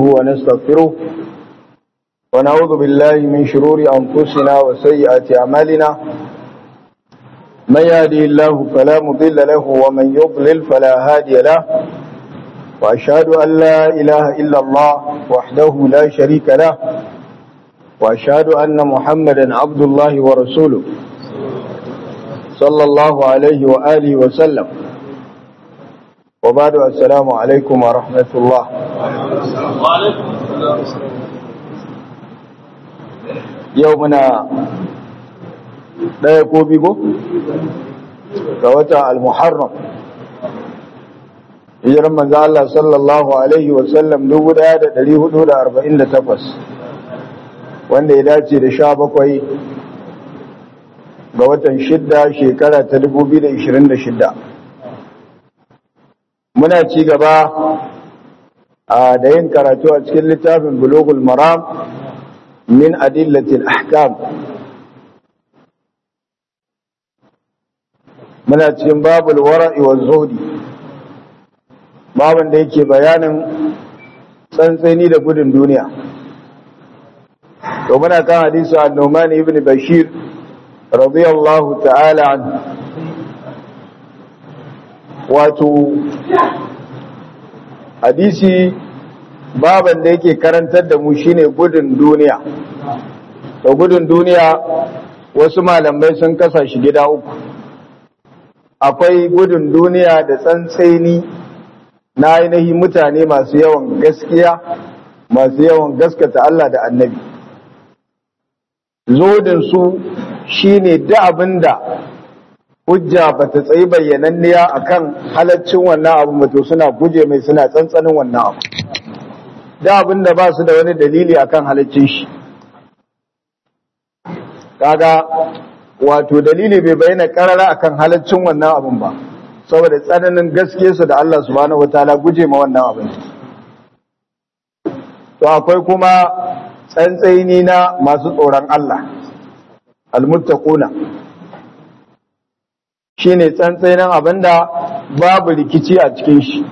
ونستغفره ونعوذ بالله من شرور أنفسنا وسيئات أعمالنا من يهدي الله فلا مضل له ومن يضلل فلا هادي له وأشهد أن لا إله إلا الله وحده لا شريك له وأشهد أن محمدا عبد الله ورسوله صلى الله عليه وآله وسلم وبعد السلام عليكم ورحمة الله وعليكم يومنا لا يكون بيكو كوتا المحرم hijiran manzo Allah sallallahu alaihi wa sallam 1448 wanda ya dace da 17 ga watan shidda shekara ta 2026 muna ci gaba da yin karatu a cikin littafin bulugul maram min adillatil ahkam muna cikin babul wara'i wa zuhdi babin da yake bayanin tsantsani da gudun duniya to muna kan hadisi an-Numan ibn Bashir radiyallahu ta'ala an wato hadisi baban da yake karantar da mu shine gudun duniya to gudun duniya wasu malamai sun kasa shi gida uku akwai gudun duniya da tsantseni na ainihin mutane masu yawan gaskiya masu yawan gaskata Allah da annabi zodinsu shi ne da abin da hujja ba ta tsayi bayyananniya a kan halaccin wannan abu mato suna guje mai suna tsantsanin wannan abu da abin da ba su da wani dalili a kan halaccin shi kaga wato dalili bai bayyana karara a kan halaccin wannan abin ba saboda tsananin gaskiyarsu da Allah subhanahu wataala guje ma wannan abin to akwai kuma tsantsaini na masu tsoron Allah almuttaquna shine tsantsainin abinda babu rikici a cikin shi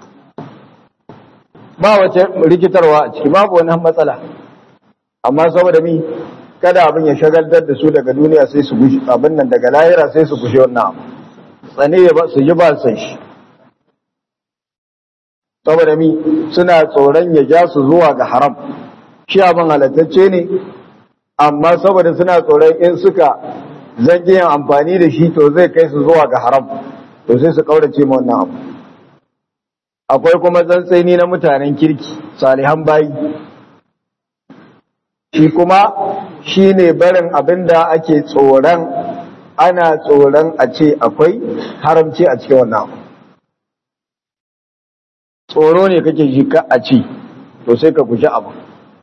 ba wace rikitarwa a ciki babu wani matsala amma saboda mi kada abin ya shagaltar da su daga duniya sai su gushi abin nan daga lahira sai su gushe wannan abu tsane ya ba su ji ba san shi saboda mi suna tsoron ya ja su zuwa ga haram shi abin halattacce ne amma saboda suna tsoron in suka zage yin amfani da shi to zai kai su zuwa ga haram to sai su kaurace ma wannan abu akwai kuma tsantsaini na mutanen kirki salihan bayi shi kuma shi ne barin abin da ake tsoron ana tsoron a ce akwai haramci a cikin wannan abu tsoro ne kake ji ka a ci to sai ka guji abu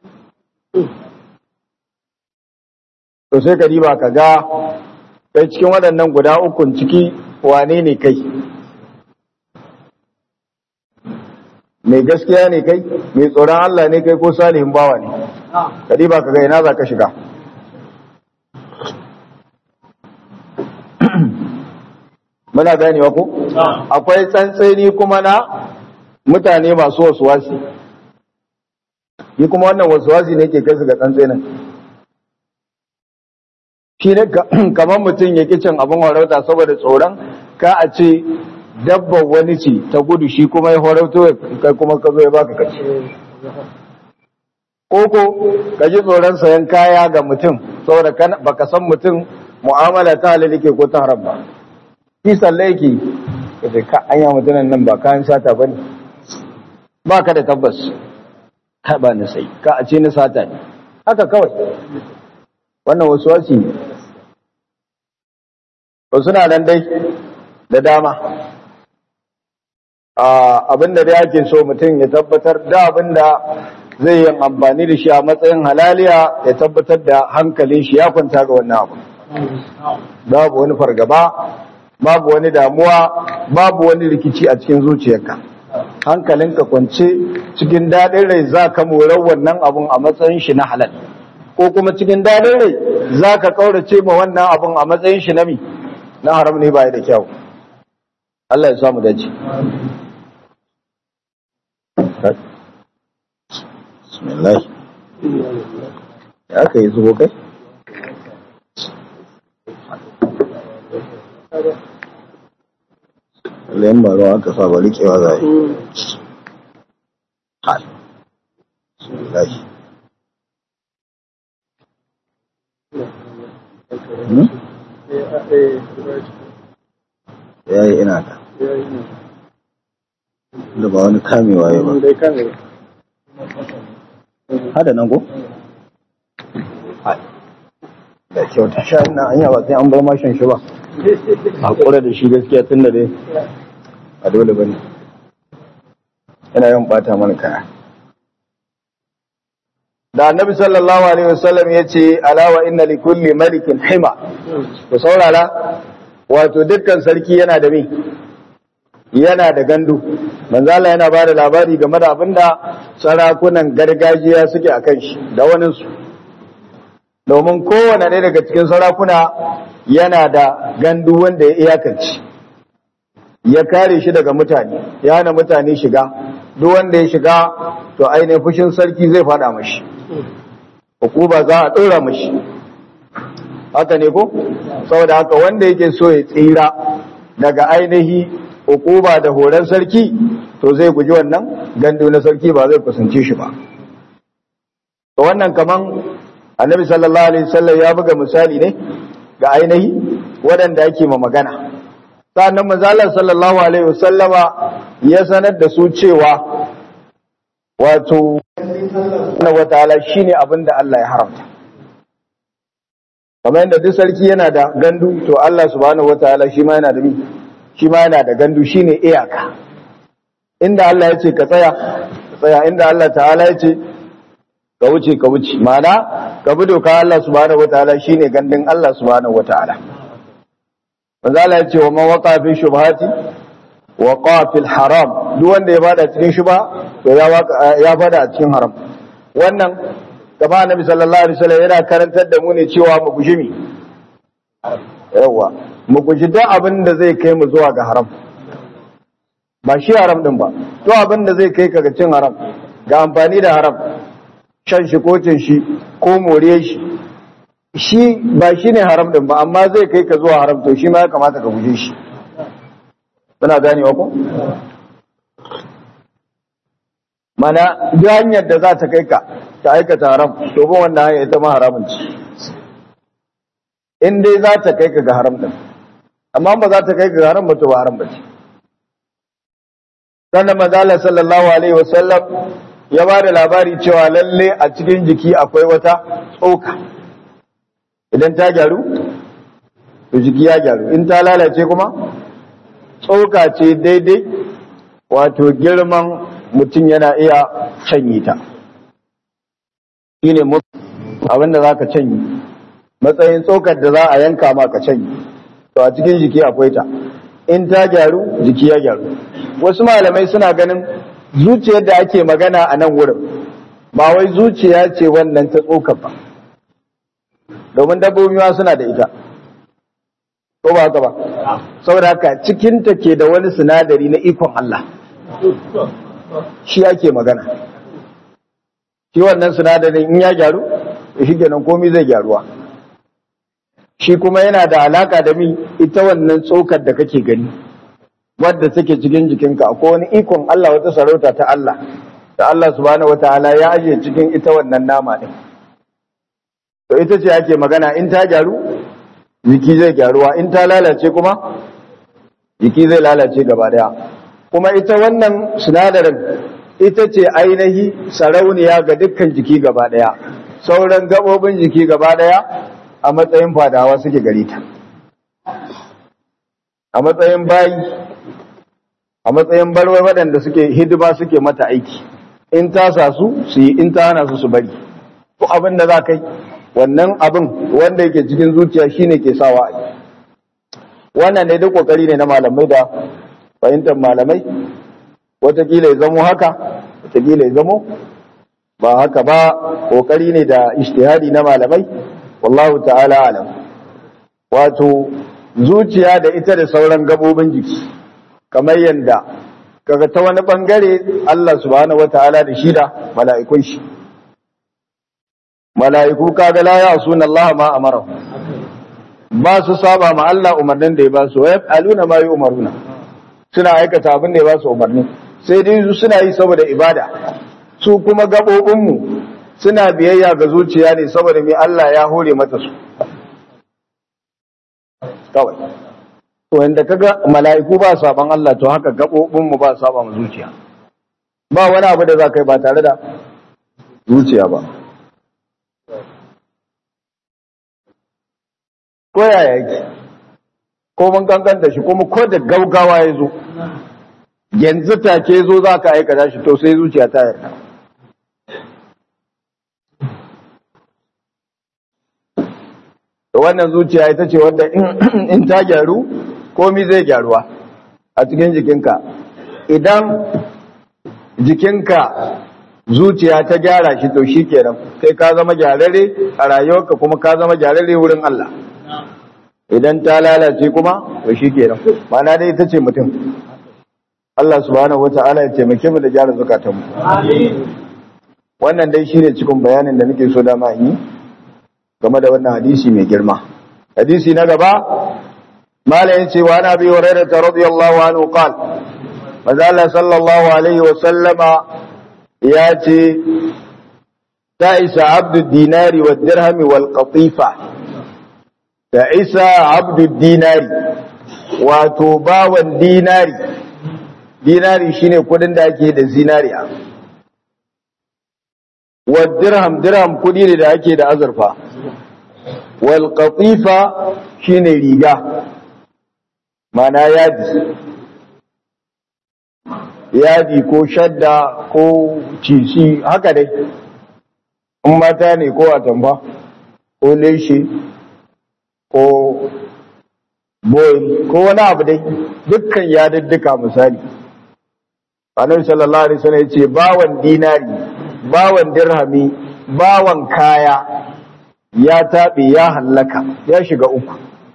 to sai ka riba ka ga kai cikin waɗannan guda ukun ciki wane ne kai mai gaskiya ne kai mai tsoron Allah ne kai ko salihin bawa ne ka riba ka ga ina za ka shiga muna ganewa ko akwai tsantseni kuma na mutane masu wasuwasi yi kuma wannan wasuwasi ne ke kai su ga tsantsenin shi ne kamar mutum ya cin abin harauta saboda tsoron ka a ce dabban wani ce ta gudu shi kuma ya harauto kai kuma ka zo ya baka kaci koko ka ji tsoron sayan kaya ga mutum saboda baka san mutum mu'amala ta halal ke ko ta haram ba shi salle yake kace ka anya mutumin nan ba kayan sata bane ba ka da tabbas ka ba ni sai ka a ce ni sata ne haka kawai wannan wasu wasi ne ba suna nan dai da dama abinda da yake so mutum ya tabbatar da abinda zai yi amfani da shi a matsayin halaliya ya tabbatar da hankalin shi ya kwanta ga wannan abu babu wani fargaba babu wani damuwa babu wani rikici a cikin zuciyarka hankalinka kwance cikin daɗin rai za ka morar wannan abun a matsayin shi na halal ko kuma cikin daɗin rai za ka ƙaurace ma wannan abun a matsayin shi na mi na haram ne ba da kyau Allah ya samu dace bismillah ya kai zubo kai lemba ruwa aka sa bari kewa za yi hai bismillah Hmm? ya yi ina ta da ba wani kamewa ya ba hada nan ko? da kyauta sha ina an yawa sai an bar mashin shi ba a kura da shi gaskiya tun da dai a dole ba ne yana yin bata mana kaya da annabi sallallahu alaihi wasallam ya ce alawa inna li kulli malikin hima ku saurara wato dukkan sarki yana da me yana da gandu manzo Allah yana bada labari game da abinda sarakunan gargajiya suke akan shi da wani su domin kowane ɗaya daga cikin sarakuna yana da gandu wanda ya iyakance ya kare shi daga mutane ya hana mutane shiga duk wanda ya shiga to ainihin fushin sarki zai fada mashi hukuma za a ɗora mashi haka ne ko saboda haka wanda yake so ya tsira daga ainihi hukuma da horon sarki to zai guji wannan gandu na sarki ba zai kusance shi ba to wannan kaman annabi sallallahu alaihi wasallam ya buga misali ne ga ainihi waɗanda ake ma magana sannan manzalar sallallahu alaihi wasallama ya sanar da su cewa wato na wataala shine abin da Allah ya haramta kamar yadda duk sarki yana da gandu to Allah subhanahu wataala shi ma yana da mi shi ma yana da gandu shine iyaka inda Allah ya ce ka tsaya ka tsaya inda Allah ta'ala ya ce ka wuce ka wuce ma'ana ka bi doka Allah subhanahu wataala shine gandun Allah subhanahu wataala manzo Allah ya ce wa man waqa fi shubhati waqa fil haram duk wanda ya bada cikin shubha to ya ya bada a cikin haram wannan gaba annabi sallallahu alaihi wasallam yana karantar da mu ne cewa mu guji mi yawa mu guji duk abin da zai kai mu zuwa ga haram ba shi haram din ba to abin da zai kai ka ga cin haram ga amfani da haram shan shi ko cin shi ko more shi shi ba shi ne haram din ba amma zai kai ka zuwa haram to shi ma ya kamata ka guje shi muna ganewa ko mana duk hanyar da za ta kai ka ta aikata haram to ba wannan hanyar ita ma haramun ce in dai za ta kai ka ga haram din amma ba za ta kai ka ga haram ba to ba haram ba ce sannan manzala sallallahu alaihi wasallam ya ba da labari cewa lalle a cikin jiki akwai wata tsoka idan ta gyaru to jiki ya gyaru in ta lalace kuma tsoka ce daidai wato girman mutum yana iya canyi ta shi ne abinda za ka canyi matsayin tsokar da za a yanka ma ka canyi to a cikin jiki akwai ta in ta gyaru jiki ya gyaru wasu malamai suna ganin zuciyar da ake magana a nan wurin ba wai zuciya ce wannan ta tsokar ba domin dabbobi ma suna da ita ko ba haka ba saboda haka cikinta ke da wani sinadari na ikon Allah shi ake magana shi wannan sinadarin in ya gyaru da shi kenan komai zai gyaruwa shi kuma yana da alaka da mi ita wannan tsokar da kake gani wadda take cikin jikinka akwai wani ikon Allah wata sarauta ta Allah da Allah subhanahu wataala ya ajiye cikin ita wannan nama din to ita ce ake magana in ta gyaru jiki zai gyaruwa in ta lalace kuma jiki zai lalace gaba daya kuma ita wannan sinadarin ita ce ainihi sarauniya ga dukkan jiki gaba daya sauran gabobin jiki gaba daya a matsayin fadawa suke gari ta a matsayin bayi a matsayin barwar waɗanda suke hidima suke mata aiki in ta sa su su yi in ta hana su su bari ko abin da za ka yi wannan abin wanda yake cikin zuciya shine ke sawa a yi wannan ne duk kokari ne na malamai da fahimtar malamai watakila ya zamo haka watakila ya zamo ba haka ba kokari ne da ishtihadi na malamai wallahu ta'ala alam wato zuciya da ita da sauran gabobin jiki kamar yadda kaga ta wani bangare Allah subhanahu wataala da shi da mala'ikun shi mala'iku kaga la ya'suna Allah ma amara ba su saba ma Allah umarnin da ya ba su wa yaf'aluna ma yu'maruna suna aikata abin da ya ba su umarni sai dai su suna yi saboda ibada su kuma gabobin mu suna biyayya ga zuciya ne saboda mai Allah ya hore mata su kawai to inda kaga mala'iku ba saban Allah to haka gabobin mu ba saba mu zuciya ba wani abu da za ka yi ba tare da zuciya ba ko yaya yake ko mun kankanta shi kuma ko da gaugawa ya zo yanzu take zo za ka aikata shi to sai zuciya ta yarda wannan zuciya ita ce wadda in ta gyaru komi zai gyaruwa a cikin jikinka idan jikinka zuciya ta gyara shi to shi kenan sai ka zama gyararre a rayuwarka kuma ka zama gyararre wurin Allah idan ta lalace kuma to shi kenan mana dai ita ce mutum Allah subhanahu wata'ala ya taimake mu da gyara zukatanmu wannan dai shine cikin bayanin da nake so dama yi game da wannan hadisi mai girma hadisi na gaba malayin cewa na bi hurairah radiyallahu anhu qal manzo Allah sallallahu alaihi wa sallama ya ce ta'isa abdu dinari wa dirhami wal qatifa ta'isa abdu dinari wato bawan dinari dinari shine kudin da ake da zinariya wa dirham dirham kudi ne da ake da azurfa wal qatifa shine riga mana yadi yadi ko shadda ko cici haka dai in mata ne ko atamfa ko leshe ko boil ko wani abu dai dukkan yadiddika misali annabi sallallahu alaihi wasallam yace bawan dinari bawan dirhami bawan kaya ya tabe ya hallaka ya shiga uku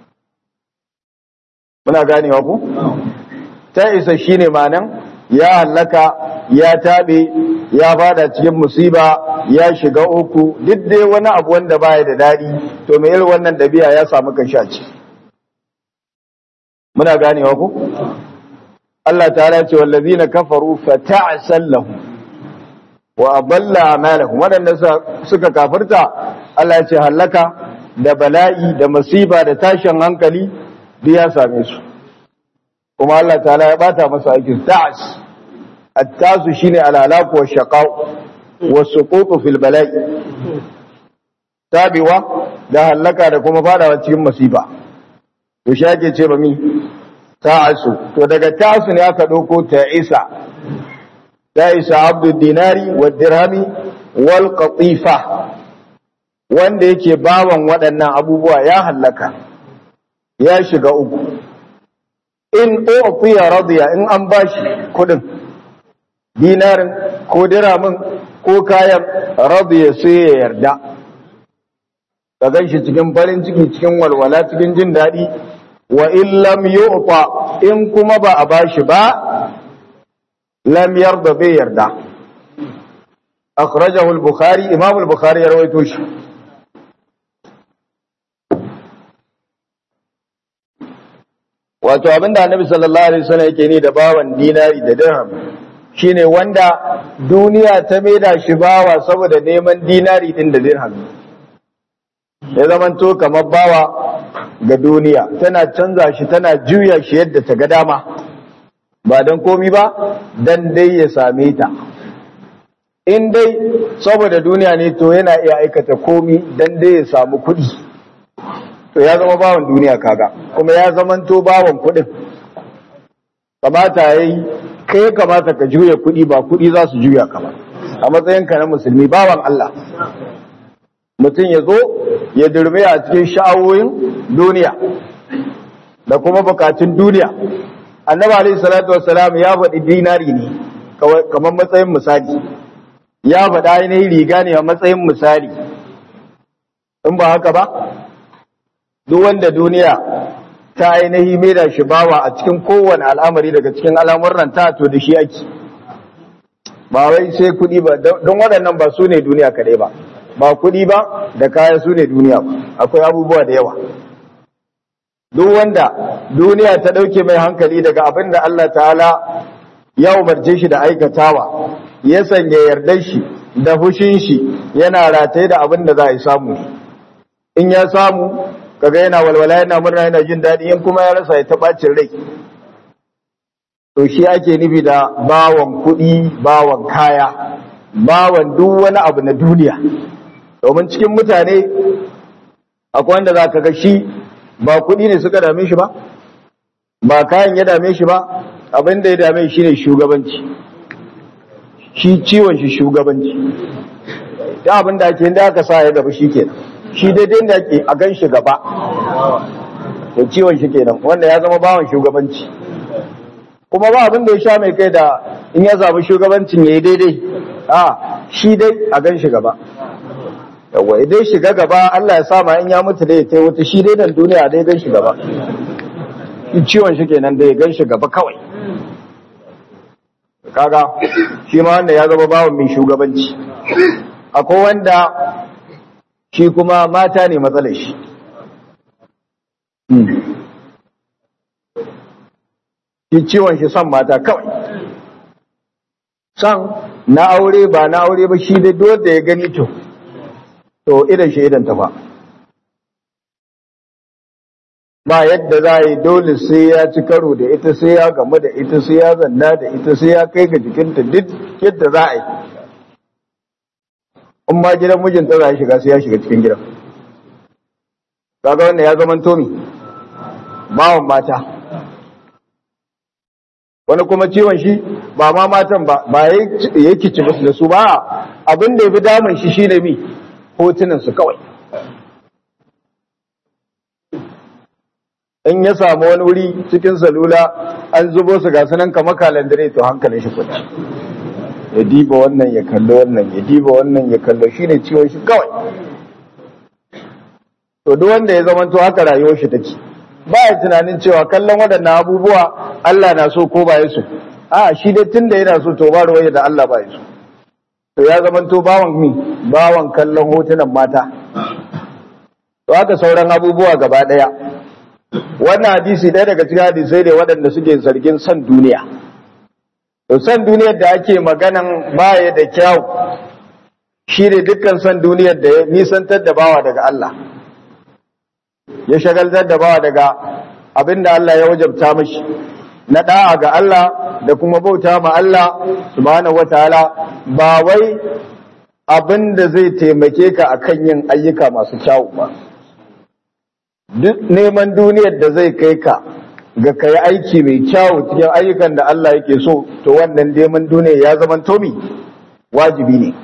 muna ganewa ku ta isa shine manan ya hallaka ya tabe ya fada cikin musiba ya shiga uku duk dai wani abu wanda baya da dadi to me irin wannan dabi'a ya samu kanshi a ciki muna ganewa ku Allah ta'ala ce wallazina kafaru fata'sal lahum wa adalla a'malahum wadanda suka kafirta Allah ya ce halaka da bala'i da musiba da tashin hankali duk ya same su kuma Allah ta'ala ya bata masa aikin ta'as at-tasu shine al-halak wa shaqaw wa suqut fil bala'i tabiwa da halaka da kuma fadawa cikin musiba to shake ce ba mi ta'asu to daga ta'asu ne aka dauko ta'isa ta'isa abdu dinari wa dirhami wal qatifa wanda yake bawan waɗannan abubuwa ya hallaka ya shiga uku in ufiya radiya in an bashi kudin dinarin ko diramin ko kayan radiya sai ya yarda ka ganshi cikin farin ciki cikin walwala cikin jin daɗi wa in lam yu'ta in kuma ba a bashi ba lam yarda bai yarda akhrajahu al-bukhari imam al-bukhari ya rawaito shi wato abinda annabi sallallahu alaihi wasallam yake ni da bawan dinari da dirham shine wanda duniya ta maida shi bawa saboda neman dinari din da dirham ya zamanto kamar bawa ga duniya tana canza shi tana juya shi yadda ta ga dama ba don komi ba dan dai ya same ta in dai saboda duniya ne to yana iya aikata komi dan dai ya samu kuɗi to ya zama bawan duniya kaga kuma ya zamanto bawan kuɗin kamata ya yi kai kamata ka juya kuɗi ba kuɗi za su juya ka ba a matsayinka na musulmi bawan Allah mutum ya zo ya durme a cikin sha'awoyin duniya da kuma bukatun duniya annabi alaihi salatu wassalam ya faɗi dinari ne kamar matsayin misali ya faɗa ainihin riga ne a matsayin misali in ba haka ba duk wanda duniya ta ainihi mai da shi bawa a cikin kowane al'amari daga cikin al'amuran ta to da shi ake ba wai sai kuɗi ba don waɗannan ba su ne duniya kaɗai ba ba kuɗi ba da kaya su ne duniya ba akwai abubuwa da yawa duk wanda duniya ta ɗauke mai hankali daga abin da Allah ta'ala ya umarce shi da aikatawa ya sanya yardar shi da fushin shi yana rataye da abin da za a yi samu in ya samu kaga yana walwala yana murna yana jin daɗi in kuma ya rasa ya taɓacin rai to shi ake nufi da bawan kuɗi bawan kaya bawan duk wani abu na duniya domin cikin mutane akwai wanda za ka ga shi ba kuɗi ne suka dame shi ba ba kayan ya dame shi ba abin da ya dame shi ne shugabanci shi ciwon shi shugabanci ta abin da ake da aka sa ya gaba shi kenan shi daidai da ake a gan shi gaba to ciwon shi kenan wanda ya zama bawan shugabanci kuma ba abin da ya sha mai kai da in ya samu shugabancin ya yi daidai a shi dai a gan shi gaba yawa idan shiga gaba Allah ya sama in ya mutu da ya ta wuta shi dai dan duniya dai gan shi gaba ciwon shi kenan da ya gan shi gaba kawai kaga shi ma wanda ya zama bawan mai shugabanci akwai wanda shi kuma mata ne matsalar shi shi ciwon shi son mata kawai son na aure ba na aure ba shi dai da ya gani to to idan shi idan tafa ba yadda za a yi dole sai ya ci karo da ita sai ya gamu da ita sai ya zanna da ita sai ya kai ga jikinta duk yadda za a yi in ma gidan mijinta za a shiga sai ya shiga cikin gidan kaga wannan ya zama tomi bawan mata wani kuma ciwon shi ba ma matan ba ba ya kici musu da su ba abin da ya fi damun shi shine mi hotunan su kawai in ya samu wani wuri cikin salula an zubo su ga sunan kama kalandare to hankalin shi kwanci ya diba wannan ya kallo wannan ya diba wannan ya kallo shine ciwon shi kawai to duk wanda ya zama to haka rayuwar shi take ba ya tunanin cewa kallon waɗannan abubuwa Allah na so ko ba ya so a shi dai tunda yana so to ba ruwaya da Allah ba ya so to ya zama to bawan mi bawan kallon hotunan mata to haka sauran abubuwa gaba ɗaya wannan hadisi ɗaya daga cikin hadisai ne waɗanda suke zargin san duniya to san duniyar da ake maganan baya da kyau shi ne dukkan san duniyar da ya nisantar da bawa daga Allah ya shagaltar da bawa daga abin da Allah ya wajabta mashi na da'a ga Allah da kuma bauta ma Allah subhanahu wataala ba wai abin da zai taimake ka akan yin ayyuka masu kyawu ba duk neman duniyar da zai kai ka ga kai aiki mai kyawu cikin ayyukan da Allah yake so to wannan neman duniya ya zama tomi wajibi ne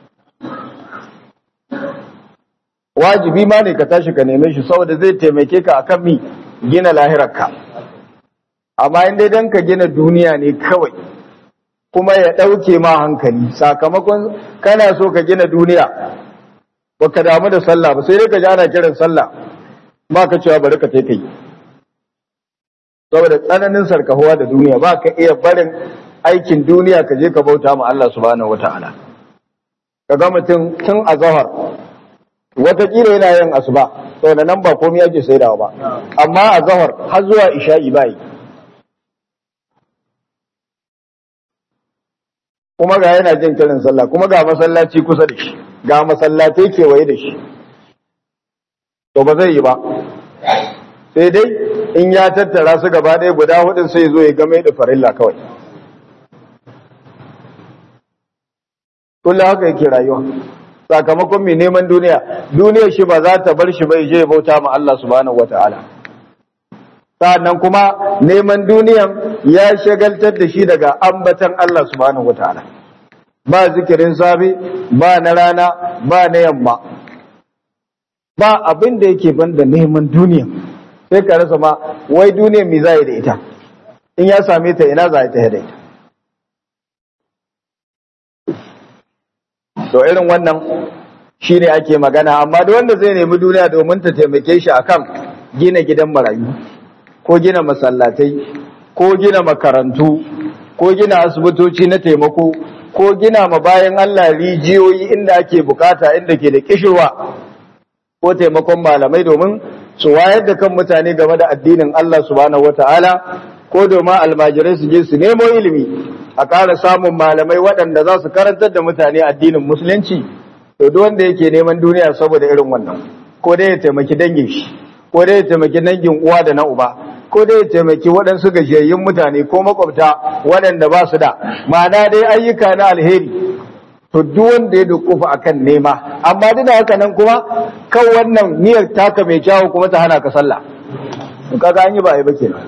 wajibi ma ne ka tashi ka neme shi saboda zai taimake ka akan mi gina lahirarka amma in dai dan ka gina duniya ne kawai kuma ya ɗauke ma hankali sakamakon kana so ka gina duniya ba ka damu da sallah ba sai dai ka ji ana kiran sallah ba ka cewa bari ka tai kai saboda tsananin sarkahuwa da duniya ba ka iya barin aikin duniya ka je ka bauta ma Allah subhanahu wataala ka ga mutum tun a zahar watakila yana yin asuba saboda nan ba komai ake saidawa ba amma a zahar har zuwa isha'i bai kuma ga yana jin kiran sallah kuma ga masallaci kusa da shi ga masallatai kewaye da shi to ba zai yi ba sai dai in ya tattara su gaba ɗaya guda hudun sai zo ya game da farilla kawai kullum haka yake rayuwa sakamakon mai neman duniya duniyar shi ba za ta bar shi bai je bauta ma Allah subhanahu wataala sa'annan kuma neman duniyan ya shagaltar da shi daga ambatan Allah subhanahu wataala ba zikirin safe ba na rana ba na yamma ba abin da yake banda neman duniya sai ka rasa ma wai duniya me za da ita in ya same ta ina za ta da ita to irin wannan shine ake magana amma da wanda zai nemi duniya domin ta taimake shi akan gina gidan marayu ko gina masallatai ko gina makarantu ko gina asibitoci na taimako ko gina ma bayan Allah rijiyoyi inda ake bukata inda ke da kishirwa ko taimakon malamai domin su wayar da kan mutane game da addinin Allah subhanahu wataala ko domin almajirai su je su nemo ilimi a ƙara samun malamai waɗanda za su karantar da mutane addinin musulunci to duk wanda yake neman duniya saboda irin wannan ko dai ya taimaki dangin shi ko dai ya taimaki dangin uwa da na uba ko dai ya taimaki waɗansu gajiyayyun mutane ko makwabta waɗanda ba su da ma'ana dai ayyuka na alheri to duk wanda ya dukufa akan nema amma duk da haka nan kuma kan wannan niyyar taka mai kyawu kuma ta hana ka sallah to kaga an yi ba ai ba kenan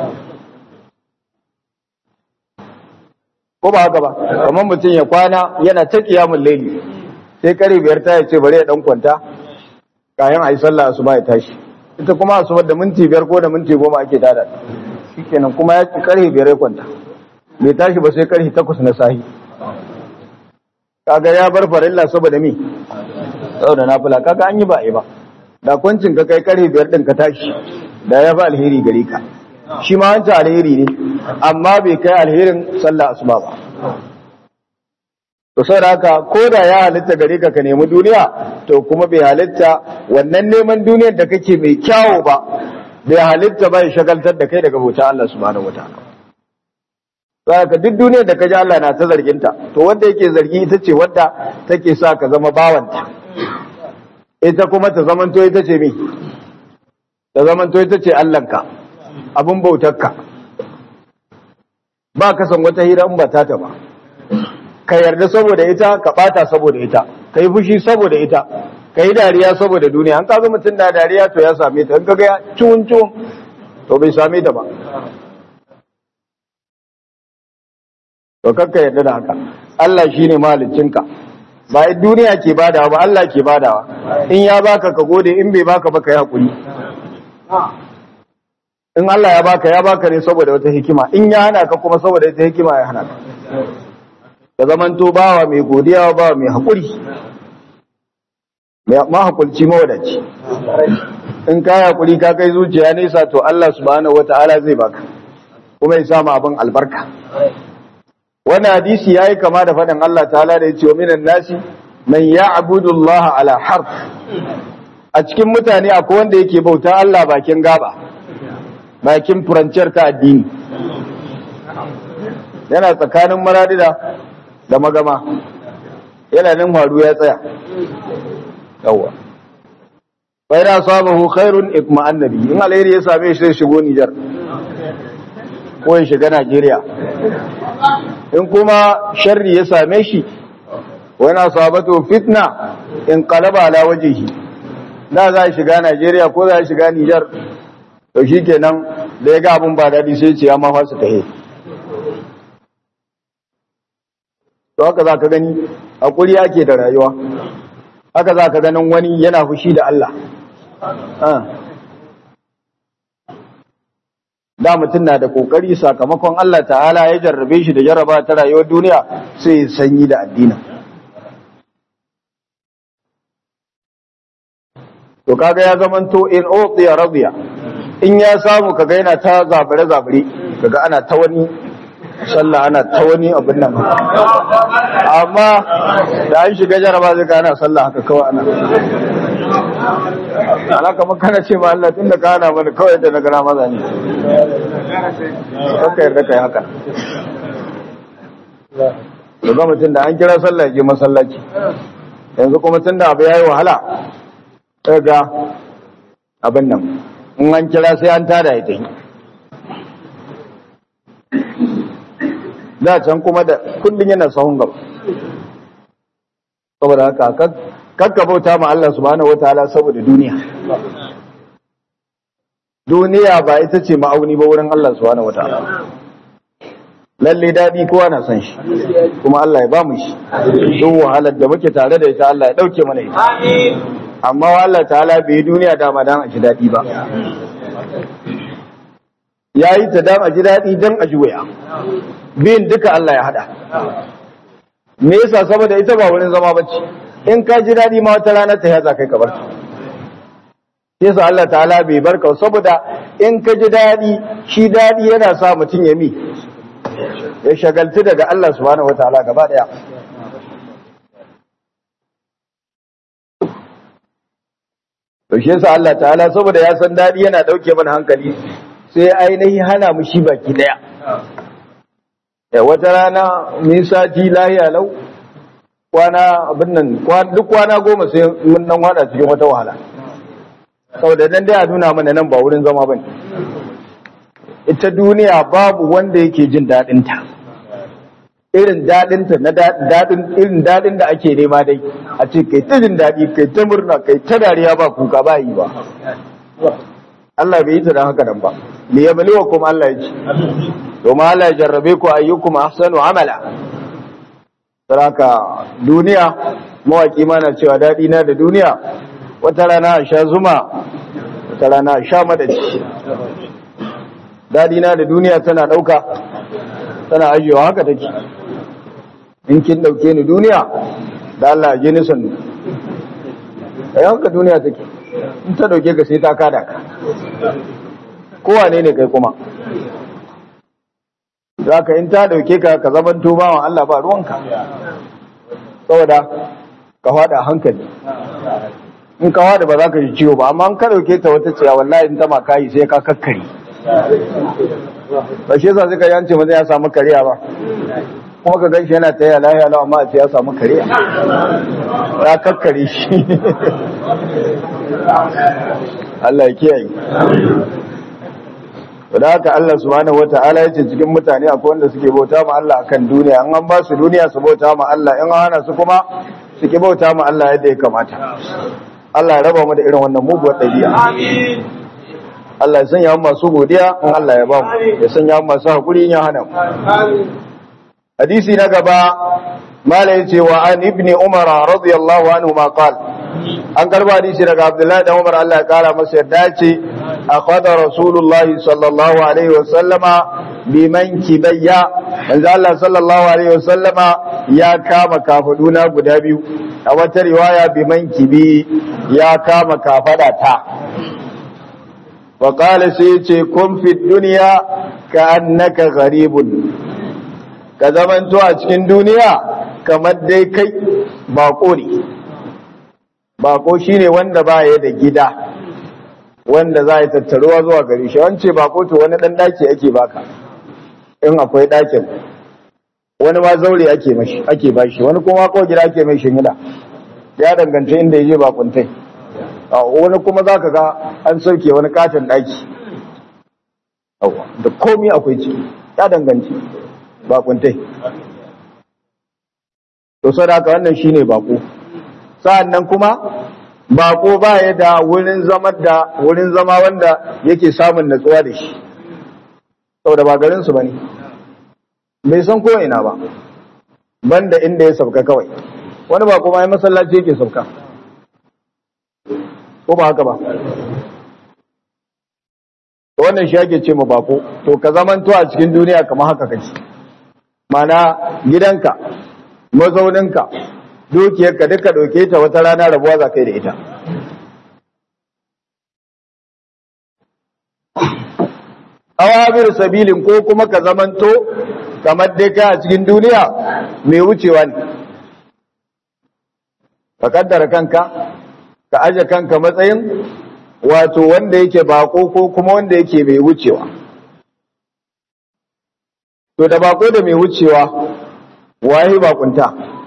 ko ba haka ba kamar mutum ya kwana yana ta kiyamul laili sai kare biyar ta ya ce bari ya dan kwanta kayan ayi sallah asuba ya tashi ita kuma asuba da minti biyar ko da minti goma ake tada shikenan kuma ya kare biyar ya kwanta bai tashi ba sai kare takwas na sahi kaga ya bar farilla saboda mi saboda nafila kaga an yi ba ba da kwancin ka kai kare biyar din ka tashi da ya fi alheri gare ka shi ma wancan alheri ne amma bai kai alherin sallah asuba ba to sai haka ko da ya halitta gare ka ka nemi duniya to kuma bai halitta wannan neman duniyar da kake mai kyawo ba bai halitta ba ya shagaltar da kai daga bauta Allah subhanahu wataala ka duk duniyar da ka ji Allah na ta zarginta to wanda yake zargi ita ce wadda take sa ka zama bawanta ita kuma ta zamanto ita ce mi ta zamanto ita ce Allahnka abin bautarka ba ka san wata hira in ba ta ta ba ka yarda saboda ita ka bata saboda ita ka yi fushi saboda ita ka yi dariya saboda duniya an kaga mutum na dariya to ya same ta in kaga ya ciwon ciwon to bai same ta ba to kakka yarda da haka Allah shine mahaliccinka ba duniya ke badawa ba Allah ke badawa in ya baka ka gode in bai baka ba ka yi hakuri in Allah ya baka ya baka ne saboda wata hikima in ya hana ka kuma saboda wata hikima ya hana ka ka zamanto bawa mai godiya bawa mai hakuri mai mahakulci mawadaci in ka yi hakuri ka kai zuciya nesa to Allah subhanahu wata'ala zai baka kuma ya samu abin albarka wannan hadisi yayi kama da faɗin Allah ta'ala da yace wa minan nasi man ya'budu Allah ala harf a cikin mutane akwai wanda yake bauta Allah bakin gaba bakin furanciyar ta addini yana tsakanin maradida da magama yana nan faru ya tsaya yawa bai da sabahu khairun ikma annabi in alheri ya same shi zai shigo Nijar ko ya shiga Najeriya in kuma sharri ya same shi wani sabatu fitna in qalaba ala wajhihi da za shiga Najeriya ko za shiga Nijar to shikenan da ya ga abun ba dadi sai ce ya ma fasa tahe to haka za ka gani hakuri ake da rayuwa haka za ka ganin wani yana fushi da Allah da mutum na da kokari sakamakon Allah ta'ala ya jarrabe shi da jarraba ta rayuwar duniya sai ya sanyi da addinin to kaga ya zamanto in utiya radiya in ya samu kaga yana ta zabare zabare kaga ana ta wani sallah ana ta wani abin nan amma da an shiga jaraba zai ka ana sallah haka kawai ana ana kamar kana ce ma Allah tunda ka ana mana kawai da na gana maza ne kakka yarda kai haka daga mutum da an kira sallah ya je masallaci yanzu kuma tun da abu ya yi wahala sai ga abin nan in an kira sai an tada ya tafi da can kuma da kullum yana sahun gaba saboda haka kakka bauta ma Allah subhanahu wataala saboda duniya duniya ba ita ce ma'auni ba wurin Allah subhanahu wataala lalle dadi kowa na san shi kuma Allah ya ba mu shi duk wahalar da muke tare da ita Allah ya dauke mana ita amma Allah ta'ala bai yi duniya dama dan a ji dadi ba yayi ta dan a ji dadi dan a ji waya biyun duka Allah ya hada me yasa saboda ita ba wurin zama bace in ka ji dadi ma wata rana ta yaza kai ka bar ta yasa Allah ta'ala bai barka saboda in ka ji dadi shi dadi yana sa mutum ya mi ya shagaltu daga Allah subhanahu wataala gaba daya to shi yasa Allah ta'ala saboda ya san dadi yana dauke mana hankali sai ainihi hana mu shi baki daya ya wata rana mun sati lahiya lau kwana abin nan duk kwana goma sai mun nan wada cikin wata wahala saboda dan dai a nuna mana nan ba wurin zama bane ita duniya babu wanda yake jin dadin ta irin dadin ta na dadin irin dadin da ake nema dai a ce kai ta jin dadi kai ta murna kai ta dariya ba kuka ba yi ba Allah bai yi ta dan haka nan ba li yabluwa kuma Allah ya ce domin Allah ya jarrabe ku ayyukum ahsanu amala saraka duniya mawaki mana cewa daɗi na da duniya wata rana a sha zuma wata rana a sha madaci daɗi na da duniya tana ɗauka tana ajiyewa haka take in kin ɗauke ni duniya da Allah je ni sannu a haka duniya take in ta ɗauke ka sai ta kada ka kowane ne kai kuma za ka in ta dauke ka ka zaman tubawan Allah ba ruwanka saboda ka fada hankali in ka fada ba za ka ji ciwo ba amma in ka dauke ta wata ciya wallahi in ta makayi sai ka kakkari ba shi yasa suka yance maza ya samu kariya ba kuma ka ganshi yana ta yi lahiya lau amma a ce ya samu kariya ya kakkare shi Allah ya kiyaye da haka Allah subhanahu wata'ala yace cikin mutane akwai wanda suke bauta ma Allah akan duniya in an ba su duniya su bauta ma Allah in an hana su kuma suke bauta ma Allah yadda ya kamata Allah ya raba mu da irin wannan muguwar dabi'a amin Allah ya sanya mu masu godiya in Allah ya ba mu ya sanya mu masu hakuri in ya hana mu amin hadisi na gaba mala yace wa an ibni umar radiyallahu anhu ma qala an karba hadisi daga abdullahi da umar Allah ya kara masa yarda ce akhadha rasulullah sallallahu alaihi wasallama biman kibayya manzo Allah sallallahu alaihi wasallama ya kama kafaduna guda biyu a wata riwaya biman kibi ya kama kafada ta wa qala sai ce kun fi dunya ka annaka gharibun ka zamanto a cikin duniya kamar dai kai bako ne bako shine wanda ba ya da gida wanda za a yi tattaruwa zuwa gari shi wance bako to wani dan daki ake baka in akwai dakin wani ma zaure ake mashi ake bashi wani kuma ko gida ake mai shingida ya danganta inda yaje bakuntai wani kuma zaka ga an sauke wani katon daki da komai akwai ciki ya danganci bakuntai to sadaka wannan shine bako sa'annan kuma bako ba ya da wurin zama da wurin zama wanda yake samun natsuwa da shi saboda ba garin su bane bai san ko ina ba banda inda ya sauka kawai wani ba kuma ya masallaci yake sauka ko ba haka ba to wannan shi ake ce ma bako to ka zamanto a cikin duniya kamar haka kake mana gidanka mazauninka dukiyarka duka ɗauke ta wata rana rabuwa za kai da ita awabir sabilin ko kuma ka zamanto kamar dai ka a cikin duniya mai wucewa ne ka kaddara kanka ka aje kanka matsayin wato wanda yake bako ko kuma wanda yake mai wucewa to da bako da mai wucewa waye bakunta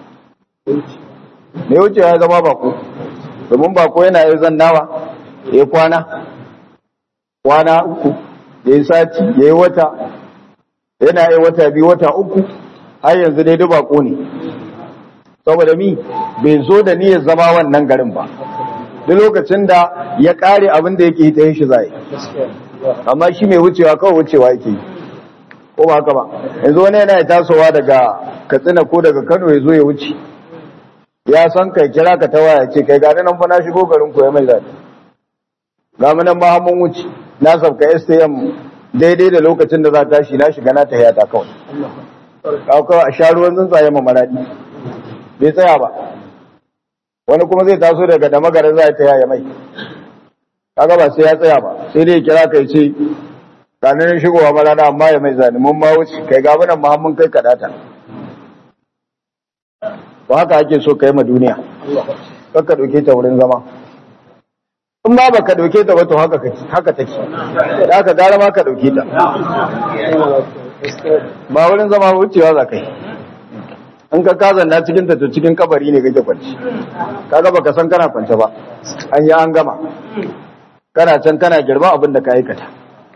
mai wucewa ya zama bako domin bako yana yi zannawa ya kwana kwana uku ya yi sati ya yi wata yana yi wata biyu wata uku har yanzu dai duk bako ne saboda mi bai zo da niyyar zama wannan garin ba duk lokacin da ya kare abin da yake ta shi zai amma shi mai wucewa kawai wucewa yake ko ba haka ba yanzu wani yana tasowa daga katsina ko daga kano ya zo ya wuce ya san kai kira ka ta waya ce kai gani nan fa na shigo garin ku ya mai zaɗi ga mu nan ma mun wuce na sabka STM daidai da lokacin da za ta tashi na shiga na ta hayata kawai kawai a sha ruwan tsuntsaye ma maradi bai tsaya ba wani kuma zai taso daga da magara za ta yaya mai kaga ba sai ya tsaya ba sai dai kira kai ce ranar shigowa marana amma ya mai zane mun ma wuce kai ga nan ma mun kai kadata ba haka ake so kai ma duniya kakka dauke ta wurin zama in ba baka dauke ta ba to haka kake haka take da haka gara ma ka dauke ta ba wurin zama wucewa za kai in ka kazan na cikin ta to cikin kabari ne kake kwanci kaga baka san kana kwance ba an yi an gama kana can kana girma abin da ka aikata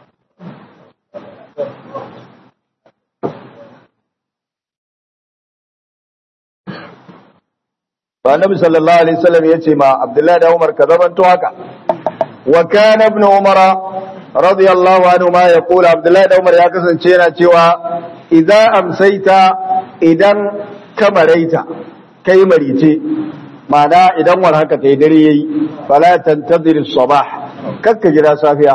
ba nabi sallallahu alaihi wasallam yace ma abdullahi da umar ka zamanto haka wa kana ibn umara radiyallahu anhu ma yaqul abdullahi da umar ya kasance yana cewa idza amsaita idan kamaraita kai marice ma'ana idan war haka kai dare yayi fala tantazir as-sabah kakka jira safiya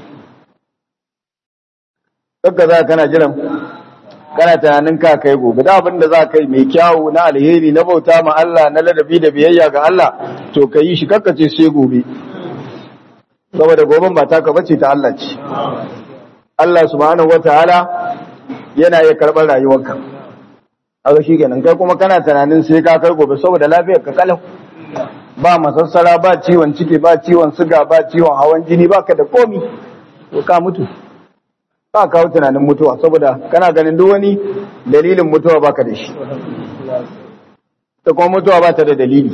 kakka za kana jiran kana tunanin ka kai gobe da abin da za ka yi mai kyawu na alheri na bauta ma Allah na ladabi da biyayya ga Allah to ka yi shi kakkace sai gobe saboda goben ba taka bace ta Allah ce Allah subhanahu wataala yana iya karɓar rayuwarka haka shikenan kai kuma kana tunanin sai ka kai gobe saboda lafiyar ka kalau ba masassara ba ciwon ciki ba ciwon suga ba ciwon hawan jini ba ka da komi to ka mutu ba kawo tunanin mutuwa saboda kana ganin duk wani dalilin mutuwa baka da shi ta kuma mutuwa ba ta da dalili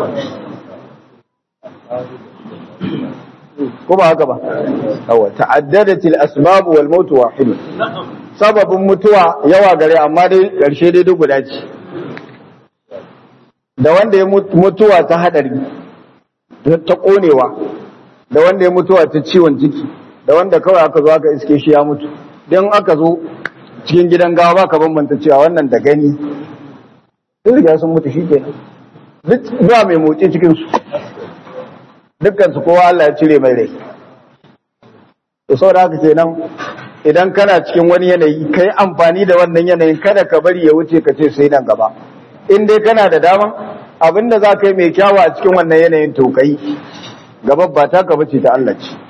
ko ba haka ba yawa ta'addadatil asbab wal maut wahid sababin mutuwa yawa gare amma dai karshe dai duk guda ce da wanda ya mutuwa ta hadari ta konewa da wanda ya mutuwa ta ciwon ciki da wanda kawai aka zo aka iske shi ya mutu don aka zo cikin gidan gawa ba ka bambanta cewa wannan da gani duk riga sun mutu shi ke duk ba mai motsi cikinsu dukkansu kowa Allah ya cire mai rai da sau da haka kenan idan kana cikin wani yanayi kai amfani da wannan yanayin kada ka bari ya wuce ka ce sai nan gaba in dai kana da daman abinda za ka yi mai kyawu a cikin wannan yanayin to kai gaba ba ta ka bace ta Allah ce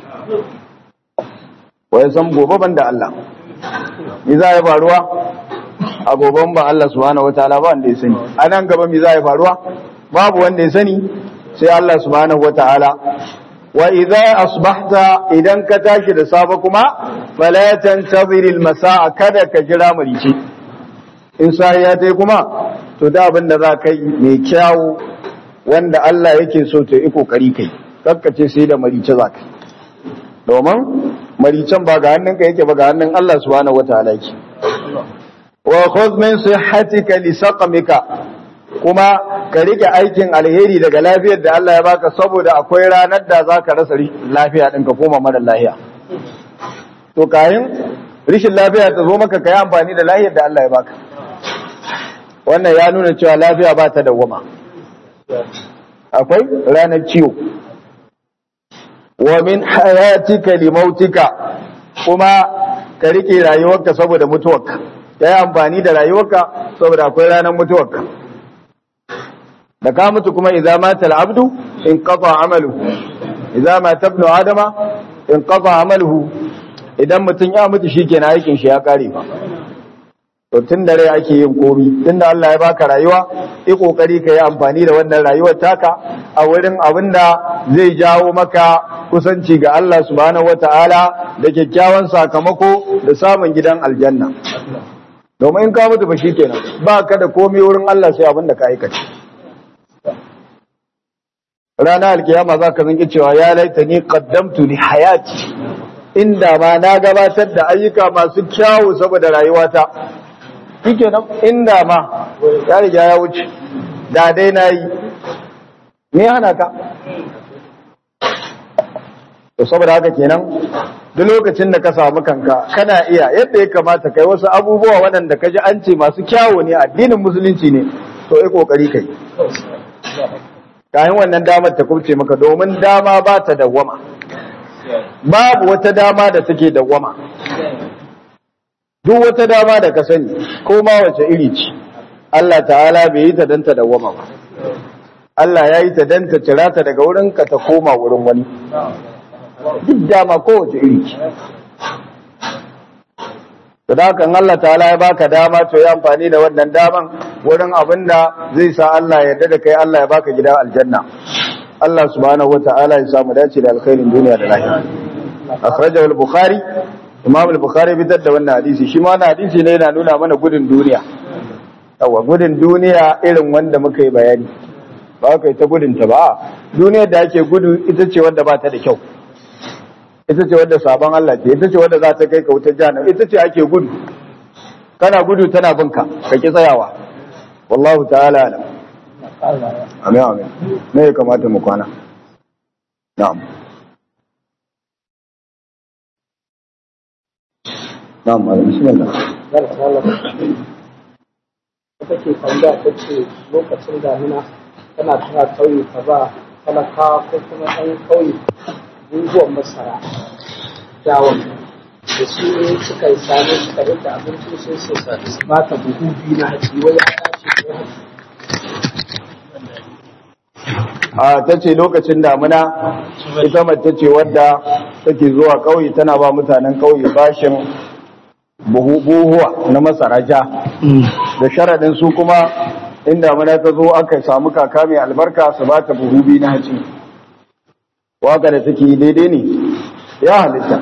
wai san gobe ban da Allah mi za ya faruwa a goben ba Allah subhanahu wataala ba wanda ya sani a nan gaba mi za ya faruwa babu wanda ya sani sai Allah subhanahu wataala wa idza asbahta idan ka tashi da safe kuma fala tantazir almasaa kada ka jira marici in sai ya tai kuma to da abin da za kai mai kyawu wanda Allah yake so to yi kokari kai kakkace sai da marice za kai domin maricen ba ga hannunka yake ba ga hannun Allah subhanahu wataala yake wa khudh min sihhatika li saqamika kuma ka rike aikin alheri daga lafiyar da Allah ya baka saboda akwai ranar da zaka rasa lafiya din ka koma mara lafiya to kayan rishin lafiya ta zo maka kai amfani da lafiyar da Allah ya baka wannan ya nuna cewa lafiya ba ta dawwama akwai ranar ciwo wa min hayatika li mautika kuma ka rike rayuwarka saboda mutuwarka ka yi amfani da rayuwarka saboda akwai ranar mutuwarka da ka mutu kuma idza mata al-abdu in qata amaluhu idza mata ibnu adama in qata amaluhu idan mutum ya mutu shikenan aikin shi ya kare fa to tun da rai ake yin komi tun da Allah ya baka rayuwa yi kokari ka yi amfani da wannan rayuwar taka a wurin abin da zai jawo maka kusanci ga Allah subhanahu wata'ala da kyakkyawan sakamako da samun gidan aljanna domin in ka mutu ba shikenan ba ka da komai wurin Allah sai abin da ka aikata ranar alkiyama za ka zanki cewa ya laita ni qaddamtu li hayati inda ma na gabatar da ayyuka masu kyawu saboda rayuwata shike nan inda ma ya riga ya wuce da dai na yi me hana ka to saboda haka kenan duk lokacin da ka samu kanka kana iya yadda ya kamata kai wasu abubuwa waɗanda ka ji an ce masu kyawu ne addinin musulunci ne to yi kokari kai kayan wannan damar ta kubce maka domin dama ba ta dawwama babu wata dama da take dawwama duk wata dama da ka sani ko ma wace iri ce Allah ta'ala bai yi ta dan ta dawwama ba Allah ya yi ta dan ta cira ta daga wurin ka ta koma wurin wani duk dama ko wace iri ce to da kan Allah ta'ala ya baka dama to yi amfani da wannan daman wurin abin da zai sa Allah ya yarda da kai Allah ya baka gidan aljanna Allah subhanahu wata'ala ya samu dace da alkhairin duniya da lahira akhrajahu al-bukhari imam al-bukhari fitar da wannan hadisi shi ma wannan hadisi ne yana nuna mana gudun duniya yawa gudun duniya irin wanda muka yi bayani ba ka yi ta gudun ta ba duniyar da ake gudu ita ce wadda ba ta da kyau ita ce wadda sabon Allah ce ita ce wadda za ta kai ka wutar jahannam ita ce ake gudu kana gudu tana binka ka ki tsayawa wallahu ta'ala alam amin amin me ya kamata mu kwana na'am na'am malam bismillah ita ke tambaya ta ce lokacin damina tana tana kauye ta ba talakawa ko kuma ɗan kauye buguwan masara dawon da su ne suka yi sami suka rika abinci sai su ba ta buhu biyu na hatsi wai ya tashi ko a ta ce lokacin damuna ita mace ce wadda take zuwa ƙauye tana ba mutanen ƙauye bashin buhuwa na masara ja da sharaɗin su kuma in damuna ta zo aka samu kaka mai albarka su ba ta buhu biyu na haci waka da take yi daidai ne ya halitta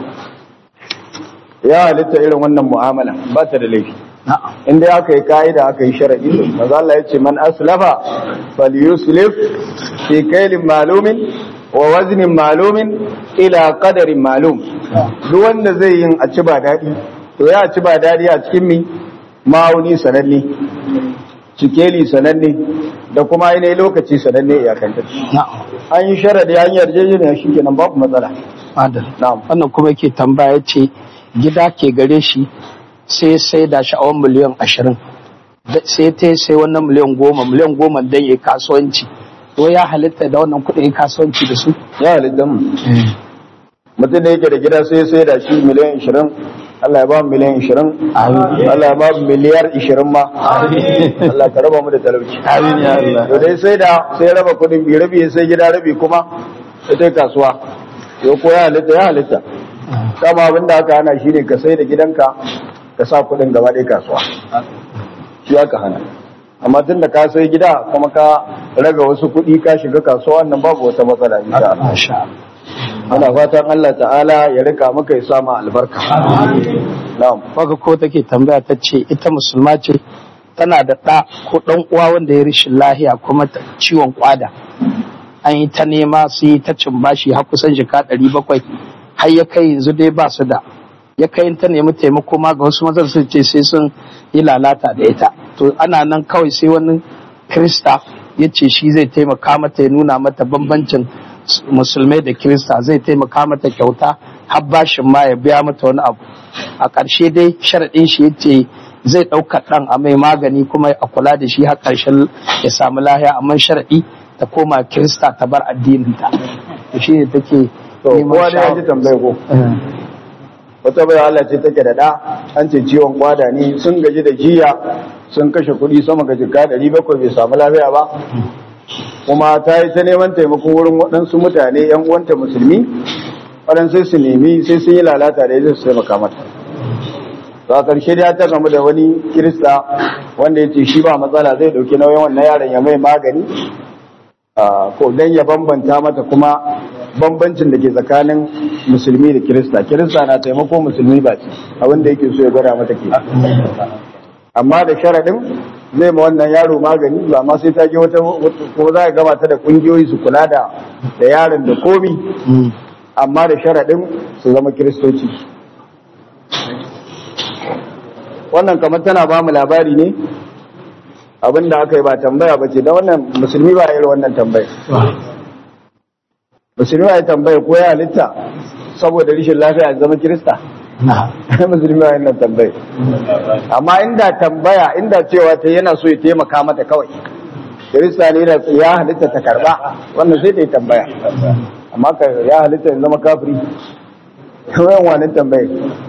ya halitta irin wannan mu'amala ba ta da laifi inda aka yi ka'ida aka yi sharaɗi maza Allah ya ce man aslafa falyuslif fi kailin malumin wa waznin malumin ila qadarin malum duk wanda zai yin a ci ba daɗi to ya ci ba daɗi a cikin mi ma'auni sananne cikeli sananne da kuma ainihin lokaci sananne iyakanta an yi sharaɗi an yarjejeniya shi kenan babu matsala Adal. na'am Wannan kuma ke tambaya ce gida ke gare shi sai sai da sha'awar miliyan ashirin. Sai ta sai wannan miliyan goma, miliyan goma don ya kasuwanci. To ya halitta da wannan kuɗin ya kasuwanci da su? ya halitta mu mutum da yake da gida sai sai da shi miliyan 20 Allah ya ba mu miliyan 20 Allah ya ba mu miliyar 20 ma Allah ka raba mu da talauci Amin ya Allah. to dai sai da sai raba kudin bi rabi sai gida rabi kuma sai dai kasuwa yau ko ya halitta ya halitta dama abin da aka hana shi ne ka sai da gidanka ka sa kudin gaba ɗaya kasuwa shi aka hana amma tun da ka sai gida kuma ka raga wasu kuɗi ka shiga kasuwa wannan babu wata matsala insha Allah Masha Allah. Muna fatan Allah ta'ala ya rika maka ya sama albarka. Na'am. Waka ko take tambaya ta ce ita musulma ce tana da ɗa ko ɗan uwa wanda ya rishin lahiya kuma ta- ciwon kwada. An yi ta nema su yi ta cin bashi har kusan jika ɗari bakwai har ya kai yanzu dai ba su da. Ya kai in ta nemi taimako ma ga wasu mazan sun ce sai sun yi lalata da ita. To ana nan kawai sai wani Krista ya ce shi zai taimaka mata ya nuna mata bambancin musulmai da Kirista zai taimaka mata kyauta har bashin ma ya biya mata wani abu. a ƙarshe dai sharaɗin shi yace zai ɗauka ɗan a mai magani kuma a kula da shi har ƙarshen ya samu lahiya amma sharaɗi ta koma kirista ta bar addininta to shi ne take To, kowa da ya ji tambaye ko. Wata bai Allah ce take da ɗa, an ce ciwon kwada ne sun gaji da jiya sun kashe kuɗi sama ga jika ɗari bakwai bai samu lafiya ba. Kuma ta yi ta neman taimako wurin waɗansu mutane ‘yan uwanta musulmi, waɗansu su nemi sai sun yi lalata da ya su taimaka mata. To a ƙarshe dai ta gamu da wani Kirista wanda ya ce shi ba matsala zai ɗauki nauyin wannan yaron ya mai magani Ah, ko dan ya bambanta mata kuma bambancin da ke tsakanin musulmi da kirista kirista na taimako musulmi ba ce abin da yake so ya gwada mata ke amma da sharaɗin zai ma wannan yaro magani ba ma sai ta je wata ko za a gama ta da ƙungiyoyi su kula da da yaron da komi amma da sharaɗin su zama kiristoci wannan kamar tana ba mu labari ne abin da aka yi ba tambaya ba ce da wannan musulmi ba irin wannan tambaya musulmi ba ya tambaya ko ya halitta saboda rishin lafiya ya zama kirista musulmi ba wannan tambaya amma inda tambaya inda cewa ta yana so ya taimaka mata kawai kirista ne da ya halitta ta karba wannan sai ta yi tambaya amma ka ya halitta ya zama kafiri kawai wannan tambaya